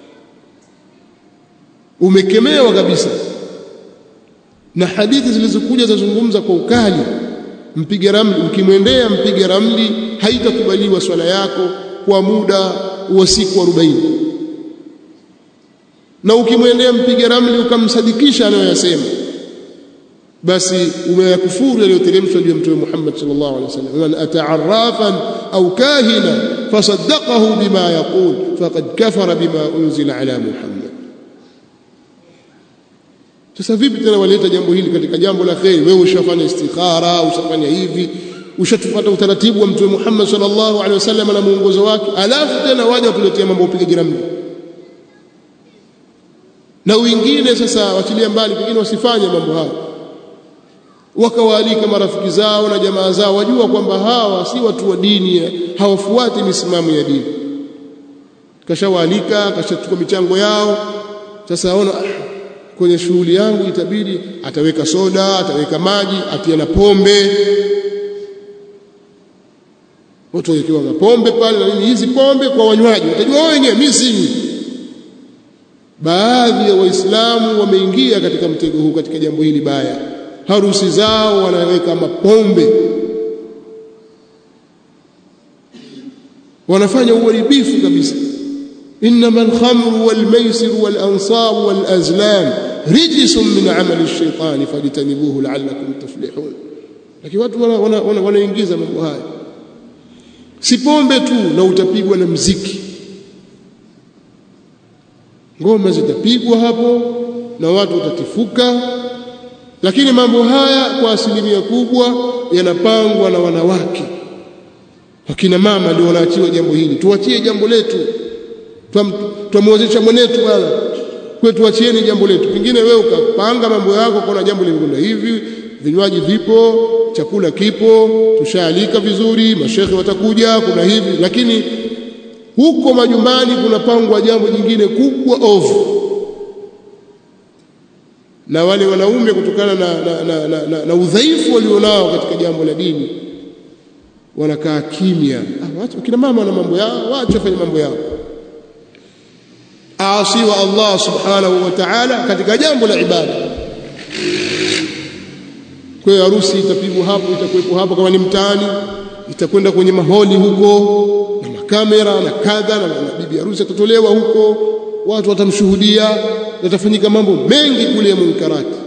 umekemewa kabisa na hadithi zilizokuja zazungumza kwa ukali mpiga ramli ukimwendea mpiga ramli haitakubaliwa swala yako kwa muda wa siku 40 na ukimwendea mpiga ramli ukamsadikisha anayoyasema basi umeyakufuru yaliyoteremshwa juu ya mtume Muhammad sallallahu alaihi wasallam man ata'arrafan au kahina fasaddaqahu bima yaqul faqad kafara bima unzila ala Muhammad sasa vipi tena waleta jambo hili katika jambo la kheri wewe ushafanya istikhara ushafanya hivi ushatupata utaratibu wa mtume Muhammad sallallahu alaihi wasallam na muongozo wake alafu tena waje watuletea mambo upigaji ramli na wengine sasa wachilia mbali pengine wasifanye mambo hayo wakawaalika marafiki zao na jamaa zao wajua kwamba hawa si watu wa dini hawafuati misimamo ya dini kashawaalika kashachukua michango yao sasa aona kwenye shughuli yangu itabidi ataweka soda ataweka maji atia na pombe watu wakiwa na pombe pale na nini hizi pombe kwa wanywaji watajua wao wenyewe mimi sinywi baadhi ya waislamu wameingia katika mtego huu katika jambo hili baya harusi zao wanaweka mapombe wanafanya uharibifu kabisa انما الخمر والميسر والانصاب والازلام رجس من عمل الشيطان فاجتنبوه لعلكم تفلحون lakini watu wanaingiza mambo haya si pombe tu na utapigwa na mziki ngoma zitapigwa hapo na watu watatifuka lakini mambo haya kwa asilimia kubwa yanapangwa na wanawake wakina mama ndio wanaachiwa jambo hili tuachie jambo letu twamwozesha mwenetu bwana kwe tuachieni jambo letu pengine wewe ukapanga mambo yako kuna jambo limekwenda hivi vinywaji vipo chakula kipo tushaalika vizuri mashekhe watakuja kuna hivi lakini huko majumbani kunapangwa jambo jingine kubwa ovu na wale wanaume kutokana na, na, na, na, na, na udhaifu walionao katika jambo la dini wanakaa kimya ah, wacha kina mama wana mambo yao wacha fanye mambo yao aasi wa Allah subhanahu wa ta'ala katika jambo la ibada kwa hiyo harusi itapigwa hapo itakuwepo hapo kama ni mtaani itakwenda kwenye maholi huko na makamera na kadha na, na bibi harusi atatolewa huko watu watamshuhudia yatafanyika mambo mengi kule ya munkarati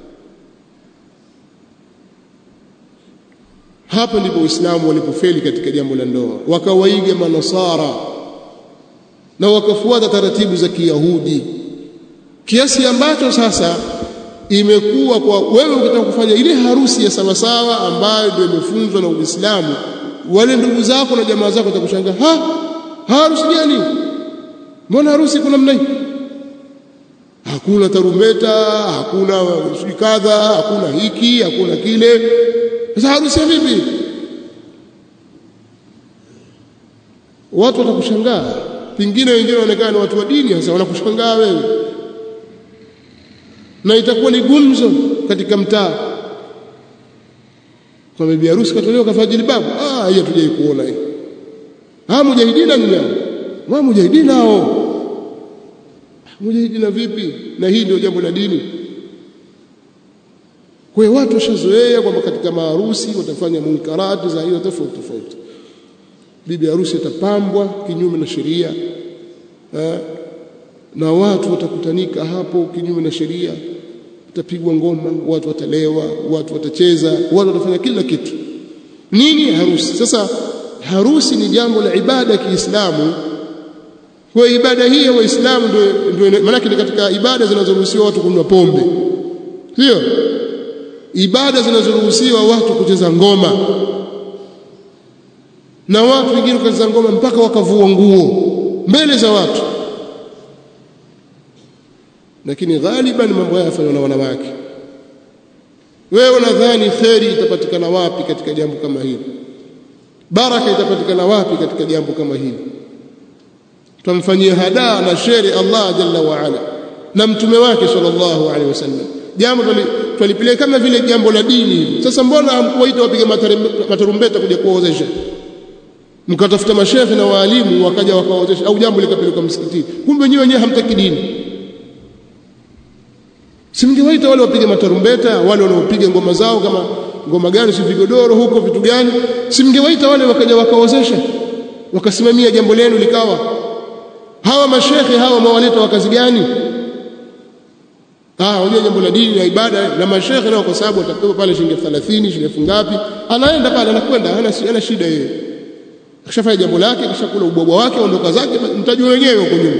hapa ndipo Uislamu walipofeli katika jambo la ndoa wakawaiga manasara na wakafuata taratibu za Kiyahudi kiasi ambacho sasa imekuwa kwa wewe ukitaka kufanya ile harusi ya sawasawa ambayo ndio imefunzwa na Uislamu wale ndugu zako na jamaa zako watakushangaa ha harusi gani mbona harusi kuna namna hii hakuna tarumbeta hakuna kadha hakuna hiki hakuna kile sasa harusi ya vipi watu watakushangaa pengine wengine wanaonekana watu wa dini sasa wanakushangaa wewe na itakuwa ni gumzo katika mtaa kwa bibi harusi katolewa kafanya jilbabu ah hiyo tujai kuona hii ah mujahidina ni nao wa mujahidina hao mujahidina vipi na hii ndio jambo la dini kwa hiyo watu washazoea kwamba katika maharusi watafanya munkarati za aina tofauti tofauti bibi harusi atapambwa kinyume na sheria na watu watakutanika hapo kinyume na sheria utapigwa ngoma watu watalewa watu watacheza watu watafanya kila kitu nini harusi sasa harusi ni jambo la ibada ya Kiislamu kwa ibada hii ya Waislamu ndio ndio maana ni katika ibada zinazoruhusiwa watu kunywa pombe sio ibada zinazoruhusiwa watu kucheza ngoma na watu wengine kucheza ngoma mpaka wakavua nguo mbele za watu lakini ghaliban mambo haya yafanywa na wanawake wewe unadhani kheri itapatikana wapi katika jambo kama hili baraka itapatikana wapi katika jambo kama hili tumfanyie hadaa na sheri Allah jalla wa ala na mtume wake sallallahu alaihi wasallam jambo twalipeleka kama vile jambo la dini hivi sasa mbona hamkuwaita wapiga matarumbeta kuja kuwaozesha mkatafuta mashehe na waalimu wakaja wakawaozesha au jambo likapelekwa msikitini kumbe wenyewe wenyewe hamtaki dini simngewaita wale wapiga matarumbeta wale wanaopiga ngoma zao kama ngoma gani si vigodoro huko vitu gani simngewaita wale wakaja wakaozesha wakasimamia jambo lenu likawa hawa mashekhe hawa mawaleta wa kazi gani ah unajua jambo la dini na ibada na mashekhe nao kwa sababu atapewa pale shilingi 30 shilingi elfu ngapi anaenda pale anakwenda hana hana shida yeye akishafanya jambo lake kisha kula ubwabwa wake ondoka zake mtajua wenyewe huko nyuma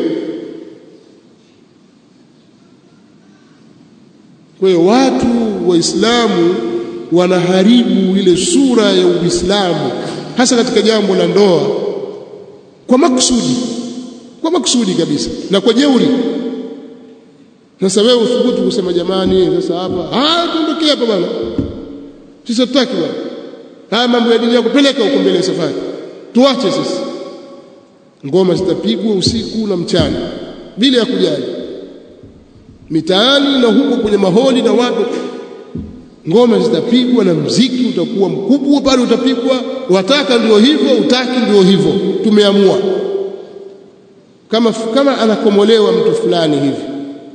kwa hiyo watu waislamu wanaharibu ile sura ya uislamu hasa katika jambo la ndoa kwa makusudi kwa makusudi kabisa na kwa jeuri sasa wewe uthubutu kusema jamani sasa hapa ah tuondokee hapa bwana sisi tutaki bwana haya mambo ya dini yako peleka huko mbele safari tuache sisi ngoma zitapigwa usiku na mchana bila ya kujali mitaani na huko kwenye maholi na watu ngoma zitapigwa na mziki utakuwa mkubwa pale utapigwa wataka ndio hivyo utaki ndio hivyo tumeamua kama kama anakomolewa mtu fulani hivi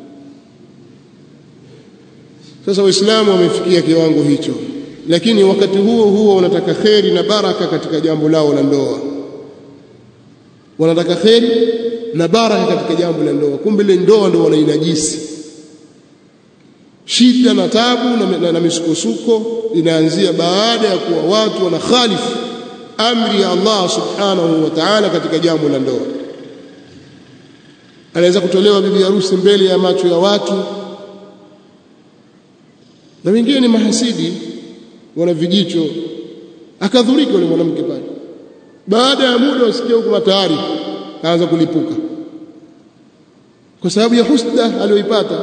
sasa waislamu wamefikia kiwango hicho lakini wakati huo huo wanataka kheri na baraka katika jambo lao la ndoa wanataka kheri na baraka katika jambo la ndoa kumbe ile ndoa ndio wanainajisi shida na tabu na, na, na misukosuko inaanzia baada ya kuwa watu wanakhalifu amri ya Allah subhanahu wa ta'ala katika jambo la ndoa anaweza kutolewa bibi harusi mbele ya macho ya watu na wengine ni mahasidi wana vijicho akadhurika yule mwanamke pale baada ya muda wasikia huko tayari kaanza kulipuka kwa sababu ya husda aliyoipata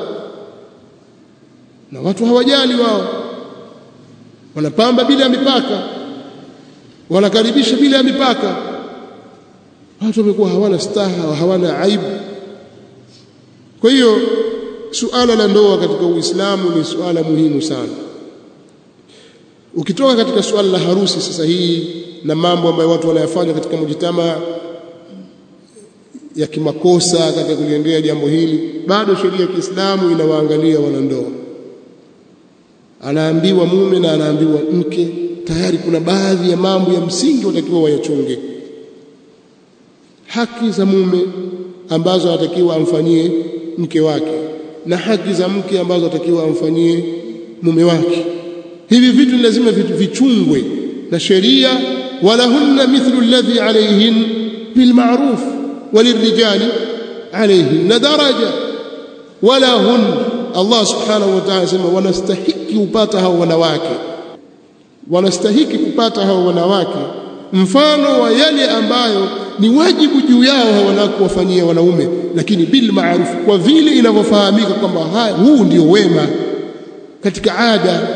na watu hawajali wao wanapamba bila ya mipaka wanakaribisha bila ya mipaka watu wamekuwa hawana staha hawana aibu kwa hiyo suala la ndoa katika Uislamu ni suala muhimu sana ukitoka katika suala la harusi sasa hii na mambo ambayo watu wanayafanya katika mujitama ya kimakosa katika kuliendea jambo hili bado sheria ya Kiislamu inawaangalia wanandoa anaambiwa mume na anaambiwa mke tayari kuna baadhi ya mambo ya msingi watakiwa wayachunge haki za mume ambazo anatakiwa amfanyie mke wake na haki za mke ambazo anatakiwa amfanyie mume wake hivi vitu lazima vitu vichungwe na sheria walahunna mithlu alladhi alayhin bilma'ruf walirrijali alayhin daraja walahun Allah subhanahu wa ta'ala sema wanastahiki kupata hao wanawake wanastahiki kupata hao wanawake mfano wa yale ambayo ni wajibu juu yao hao wanawake wafanyia wanaume lakini bil ma'ruf kwa vile inavyofahamika kwamba huu ndio wema katika ada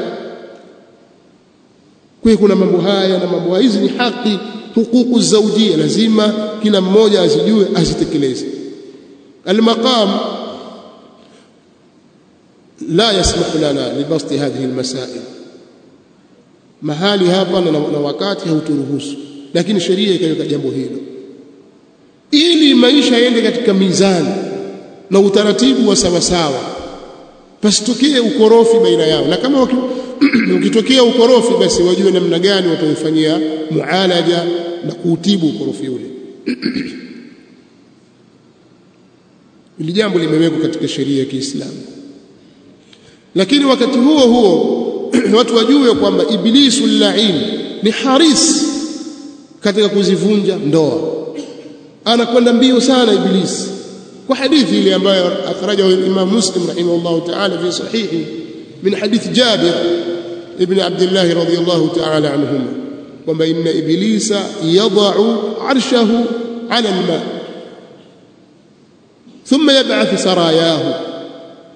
kwa kuna mambo haya na mambo hizi ni haki hukuku zaujia lazima kila mmoja azijue azitekeleze المقام لا يسمح لنا لبسط هذه المسائل mahali hapa na, na wakati hauturuhusu lakini sheria ikaweka jambo hilo ili maisha yaende katika mizani na utaratibu wa sawasawa pasitokee ukorofi baina yao na kama ukitokea ukorofi basi wajue namna gani wataufanyia mualaja na kuutibu ukorofi ule ili jambo limewekwa katika sheria ya Kiislamu lakini wakati huo huo watu wajue kwamba iblisu lain ni haris katika kuzivunja ndoa anakwenda mbio sana iblisi kwa hadithi ile ambayo akhrajahu Imam Muslim rahimahullah ta'ala fi sahihi min hadith Jabir ibn Abdullah radiyallahu ta'ala anhuma kwamba inna iblisa yad'u arshahu 'ala al-ma thumma yab'ath sarayahu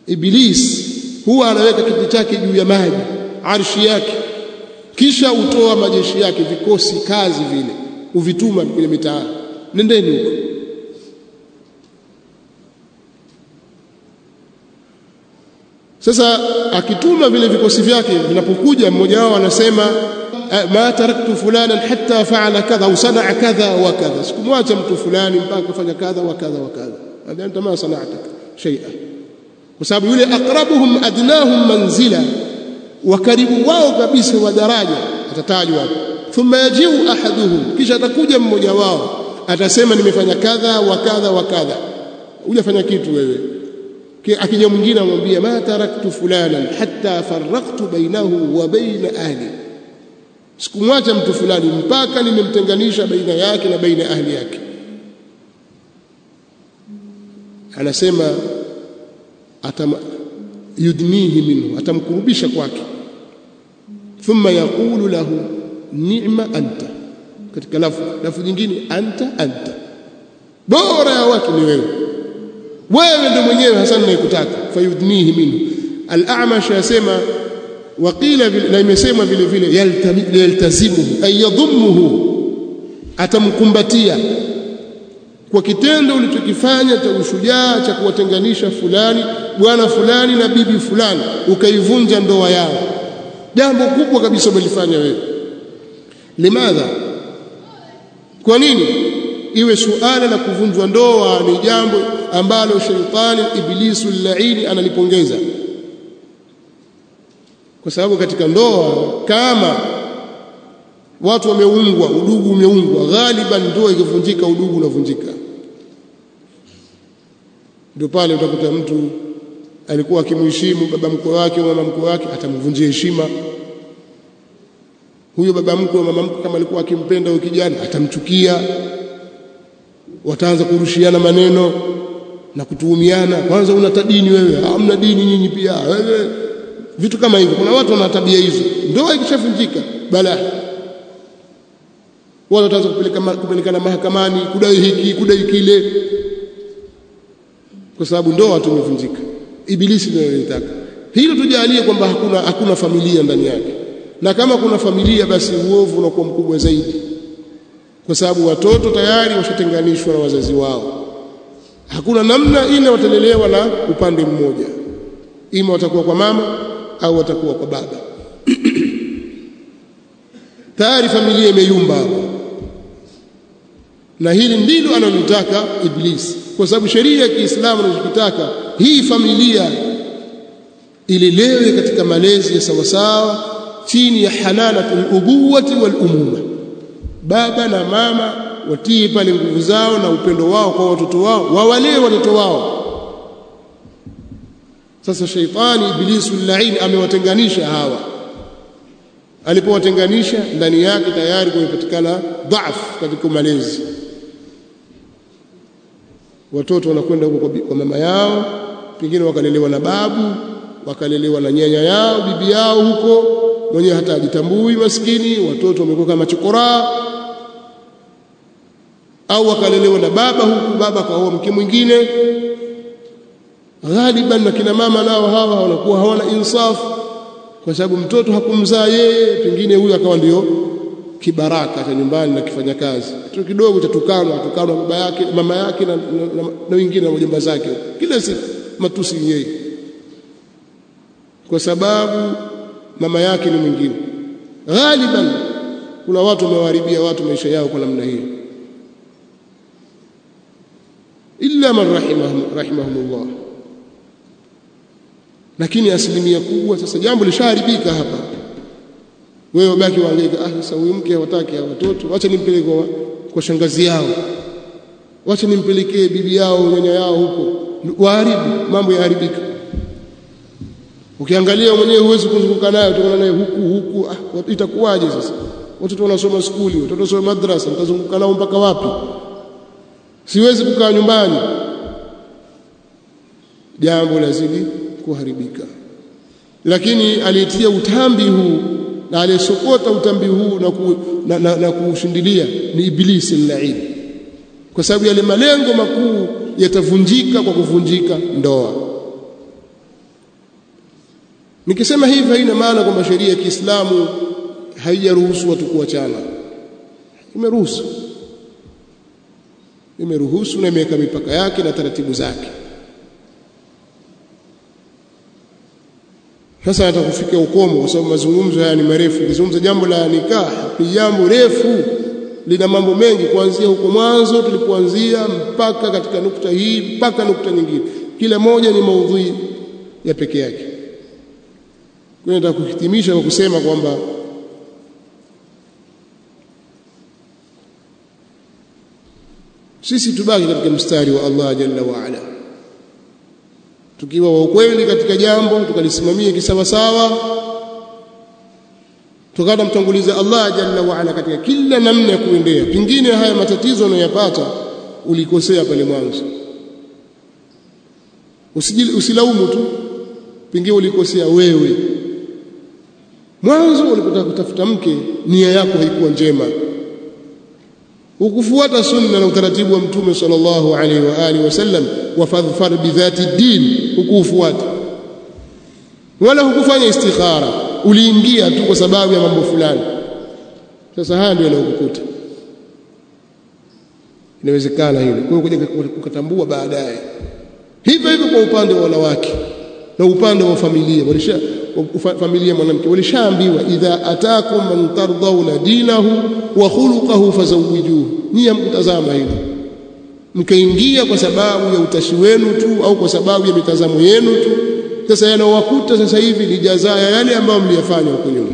iblis huwa anaweka kiti chake juu ya maji arshi yake kisha utoa majeshi yake vikosi kazi vile uvituma kwenye mitaa nendeni huko sasa akituma vile vikosi vyake vinapokuja mmoja wao anasema ma taraktu fulanan hatta faala kadha au sanaa kadha wa kadha sikumwacha mtu fulani mpaka kufanya kadha wa kadha wa kadha anta ma sana'ta shay'a kwa sababu yule aqrabuhum adnahum manzila wa karibu wao kabisa wa daraja atatajwa hapo thumma yajiu ahaduhum kisha atakuja mmoja wao atasema nimefanya kadha wa kadha wa kadha hujafanya kitu wewe akija mwingine amwambia ma taraktu fulanan hatta farraqtu bainahu wa baina ahli sikumwacha mtu fulani mpaka nimemtenganisha baina yake na baina ahli yake anasema atam yudnihi minhu atamkurubisha kwake thumma yaqulu lahu ni'ma anta katika lafu lafu nyingine anta anta bora ya watu ni wewe wewe ndio mwenyewe hasa ninayekutaka fayudnihi minhu al-a'mash yasema waqila na imesemwa vile vile yaltazimuhu ay yadhummuhu atamkumbatia kwa kitendo ulichokifanya cha ushujaa cha kuwatenganisha fulani bwana fulani na bibi fulani ukaivunja ndoa yao jambo kubwa kabisa umelifanya wewe limadha kwa nini iwe suala la kuvunjwa ndoa ni jambo ambalo shaitani ibilisu laini analipongeza kwa sababu katika ndoa kama watu wameungwa udugu umeungwa ghaliban ndoa ikivunjika udugu unavunjika ndio pale utakuta mtu alikuwa akimheshimu baba mkwe wake au mama mkwe wake atamvunjia heshima huyo baba mkwe au mama mkwe kama alikuwa akimpenda huyo kijana atamchukia wataanza kurushiana maneno na kutuhumiana kwanza una dini wewe hamna dini nyinyi pia wewe vitu kama hivyo kuna watu wana tabia hizo ndoa ikishavunjika bala watu wataanza kupeleka kupelekana mahakamani kudai hiki kudai kile kwa sababu ndoa tumevunjika ibilisi ndio anataka hilo tujalie kwamba hakuna hakuna familia ndani yake na kama kuna familia basi uovu unakuwa mkubwa zaidi kwa sababu watoto tayari washatenganishwa na wazazi wao hakuna namna ile watalelewa na upande mmoja ima watakuwa kwa mama au watakuwa kwa baba tayari familia imeyumba hapo na hili ndilo analotaka iblisi kwa sababu sheria ya Kiislamu inachotaka hii familia ilelewe katika malezi ya sawasawa chini ya hananatul ubuwati wal umuma baba na mama watii pale nguvu zao na upendo wao kwa watoto wao wawalee watoto wao sasa shaitani ibilisu laini amewatenganisha hawa alipowatenganisha ndani yake tayari kumepatikana dhaifu katika malezi watoto wanakwenda huko kwa mama yao pengine wakalelewa na babu wakalelewa na nyanya yao bibi yao huko mwenyewe hata ajitambui maskini watoto wamekuwa kama chokoraa au wakalelewa na baba huku baba kaoa mke mwingine ghaliban na kina mama nao hawa wanakuwa hawana insafu kwa sababu mtoto hakumzaa yeye pengine huyu akawa ndio kibaraka cha nyumbani na kifanya kazi kitu kidogo cha tukano tukano baba yake mama yake na, na, na, na wengine na wajomba zake kila siku matusi yeye kwa sababu mama yake ni mwingine ghaliban kuna watu wamewaharibia watu maisha yao kwa namna hiyo illa man rahimahum rahimahumullah lakini asilimia kubwa sasa jambo lishaharibika hapa wewe baki waangaika ah sasa huyu mke hawataki hawa watoto acha nimpeleke kwa, kwa shangazi yao wacha nimpelekee bibi yao nyanya yao huko waharibu mambo yaharibika ukiangalia mwenyewe huwezi kuzunguka naye utaona naye huku huku ah, itakuwaje sasa watoto wanasoma skuli watoto wanasoma madrasa mtazunguka nao mpaka wapi siwezi kukaa nyumbani jambo lazidi kuharibika lakini aliyetia utambi huu na aliyesokota utambi huu na, ku, na, na, na kuushindilia ni ibilisi lain kwa sababu yale malengo makuu yatavunjika kwa kuvunjika ndoa nikisema hivi haina maana kwamba sheria ya Kiislamu haijaruhusu watu kuachana imeruhusu imeruhusu na imeweka mipaka yake na taratibu zake sasa hata kufikia ukomo kwa sababu mazungumzo haya ni marefu kizungumza jambo la nikah ni jambo refu lina mambo mengi kuanzia huko mwanzo tulipoanzia mpaka katika nukta hii mpaka nukta nyingine kila moja ni maudhui ya peke yake kwa hiyo nataka kuhitimisha kwa kusema kwamba sisi tubaki katika mstari wa Allah jalla wa ala tukiwa wa ukweli katika jambo tukalisimamia kisawasawa tukada mtanguliza Allah jalla wa ala katika kila namna ya kuendea pingine haya matatizo unayopata ulikosea pale mwanzo usilaumu tu pengine ulikosea wewe mwanzo ulipotaka kutafuta mke nia yako haikuwa njema ukufuata sunna na utaratibu wa mtume sallallahu alaihi wa alihi wasallam wa fadhfar bidhati din hukufuata wala hukufanya istikhara uliingia tu kwa sababu ya mambo fulani sasa haya ndio yanayokukuta inawezekana hilo kwa hiyo kuja kukatambua baadaye hivyo hivyo kwa upande wa wanawake na upande wa familia walisha familia mwanamke walishaambiwa idha atakum man tardawna dinahu wa khuluquhu fazawwijuhu ni mkutazama hilo mkaingia kwa sababu ya utashi wenu tu au kwa sababu ya mitazamo yenu tu sasa yanaowakuta sasa hivi ni jazaa ya yale ambayo mliyafanya huko nyuma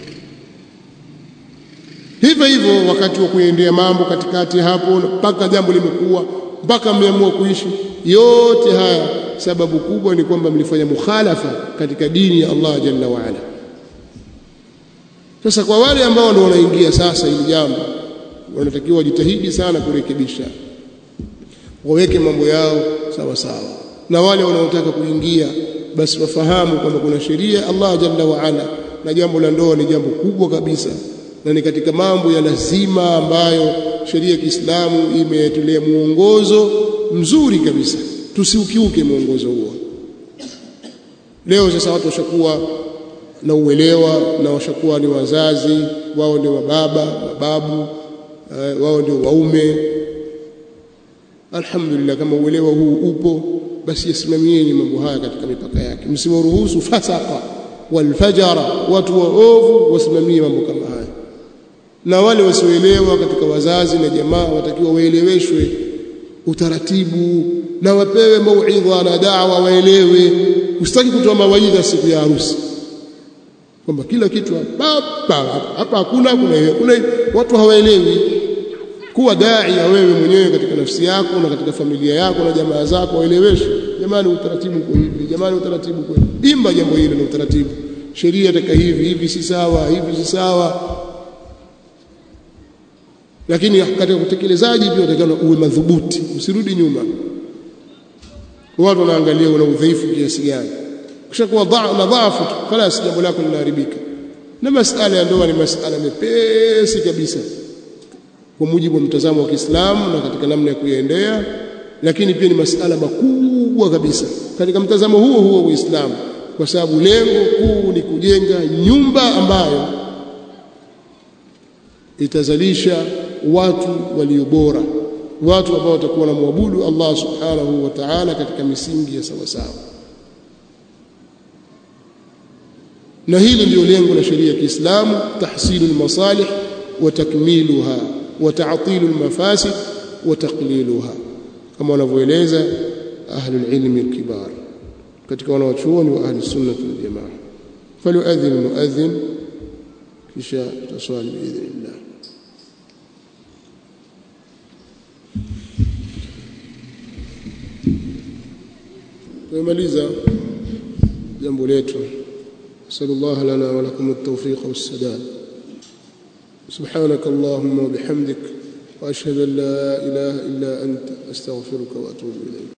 hivyo hivyo wakati wa kuendea mambo katikati hapo mpaka jambo limekuwa mpaka mmeamua kuishi yote haya sababu kubwa ni kwamba mlifanya mukhalafa katika dini ya Allah jalla wa ala sasa kwa wale ambao ndio wanaingia sasa hili jambo wanatakiwa wajitahidi sana kurekebisha waweke mambo yao sawa sawa na wale wanaotaka kuingia basi wafahamu kwamba kuna sheria Allah jalla wa ala na jambo la ndoa ni jambo kubwa kabisa na ni katika mambo ya lazima ambayo sheria ya Kiislamu imetolea muongozo mzuri kabisa tusiukiuke muongozo huo leo sasa watu washakuwa na uelewa na washakuwa ni wazazi wao ndio wababa mababu uh, wao ndio waume alhamdulillah kama uelewa huu upo basi yasimamieni mambo haya katika mipaka yake msiwaruhusu fasaka walfajara watu waovu wasimamie mambo kama haya na wale wasioelewa katika wazazi na jamaa watakiwa waeleweshwe utaratibu na wapewe mauidha na da'wa waelewe usitaki kutoa mawaidha siku ya harusi kwamba kila kitu hapa hapa hakuna kuna kuna watu hawaelewi kuwa dai ya wewe mwenyewe katika nafsi yako na katika familia yako na jamaa zako waeleweshwe jamani utaratibu uko hivi jamani utaratibu uko hivi imba jambo hilo na utaratibu sheria taka hivi hivi si sawa hivi si sawa lakini katika utekelezaji pia utakana uwe madhubuti usirudi nyuma watu wanaangalia una udhaifu kiasi gani kishakuwa na dhaifu tu خلاص jambo lako linaharibika na masala ya ndoa ni masala mepesi kabisa kwa mujibu wa mtazamo wa Kiislamu na katika namna ya kuiendea lakini pia ni masala makubwa kabisa katika mtazamo huo huo wa Uislamu kwa sababu lengo kuu ni kujenga nyumba ambayo itazalisha watu walio bora watu ambao watakuwa na muabudu Allah subhanahu wa ta'ala katika misingi ya sawa sawa na hili ndio lengo la sheria ya Kiislamu tahsilu almasalih wa takmiluha wa ta'tilu almafasid wa taqliluha kama wanavyoeleza ahlul ilmi alkibar katika wanawachuoni wa ahli sunnah wal jamaa falyuadhin muadhin kisha tutaswali biidhnillah tumemaliza jambo letu نسأل الله لنا ولكم التوفيق والسداد سبحانك اللهم وبحمدك وأشهد أن لا إله إلا أنت أستغفرك وأتوب إليك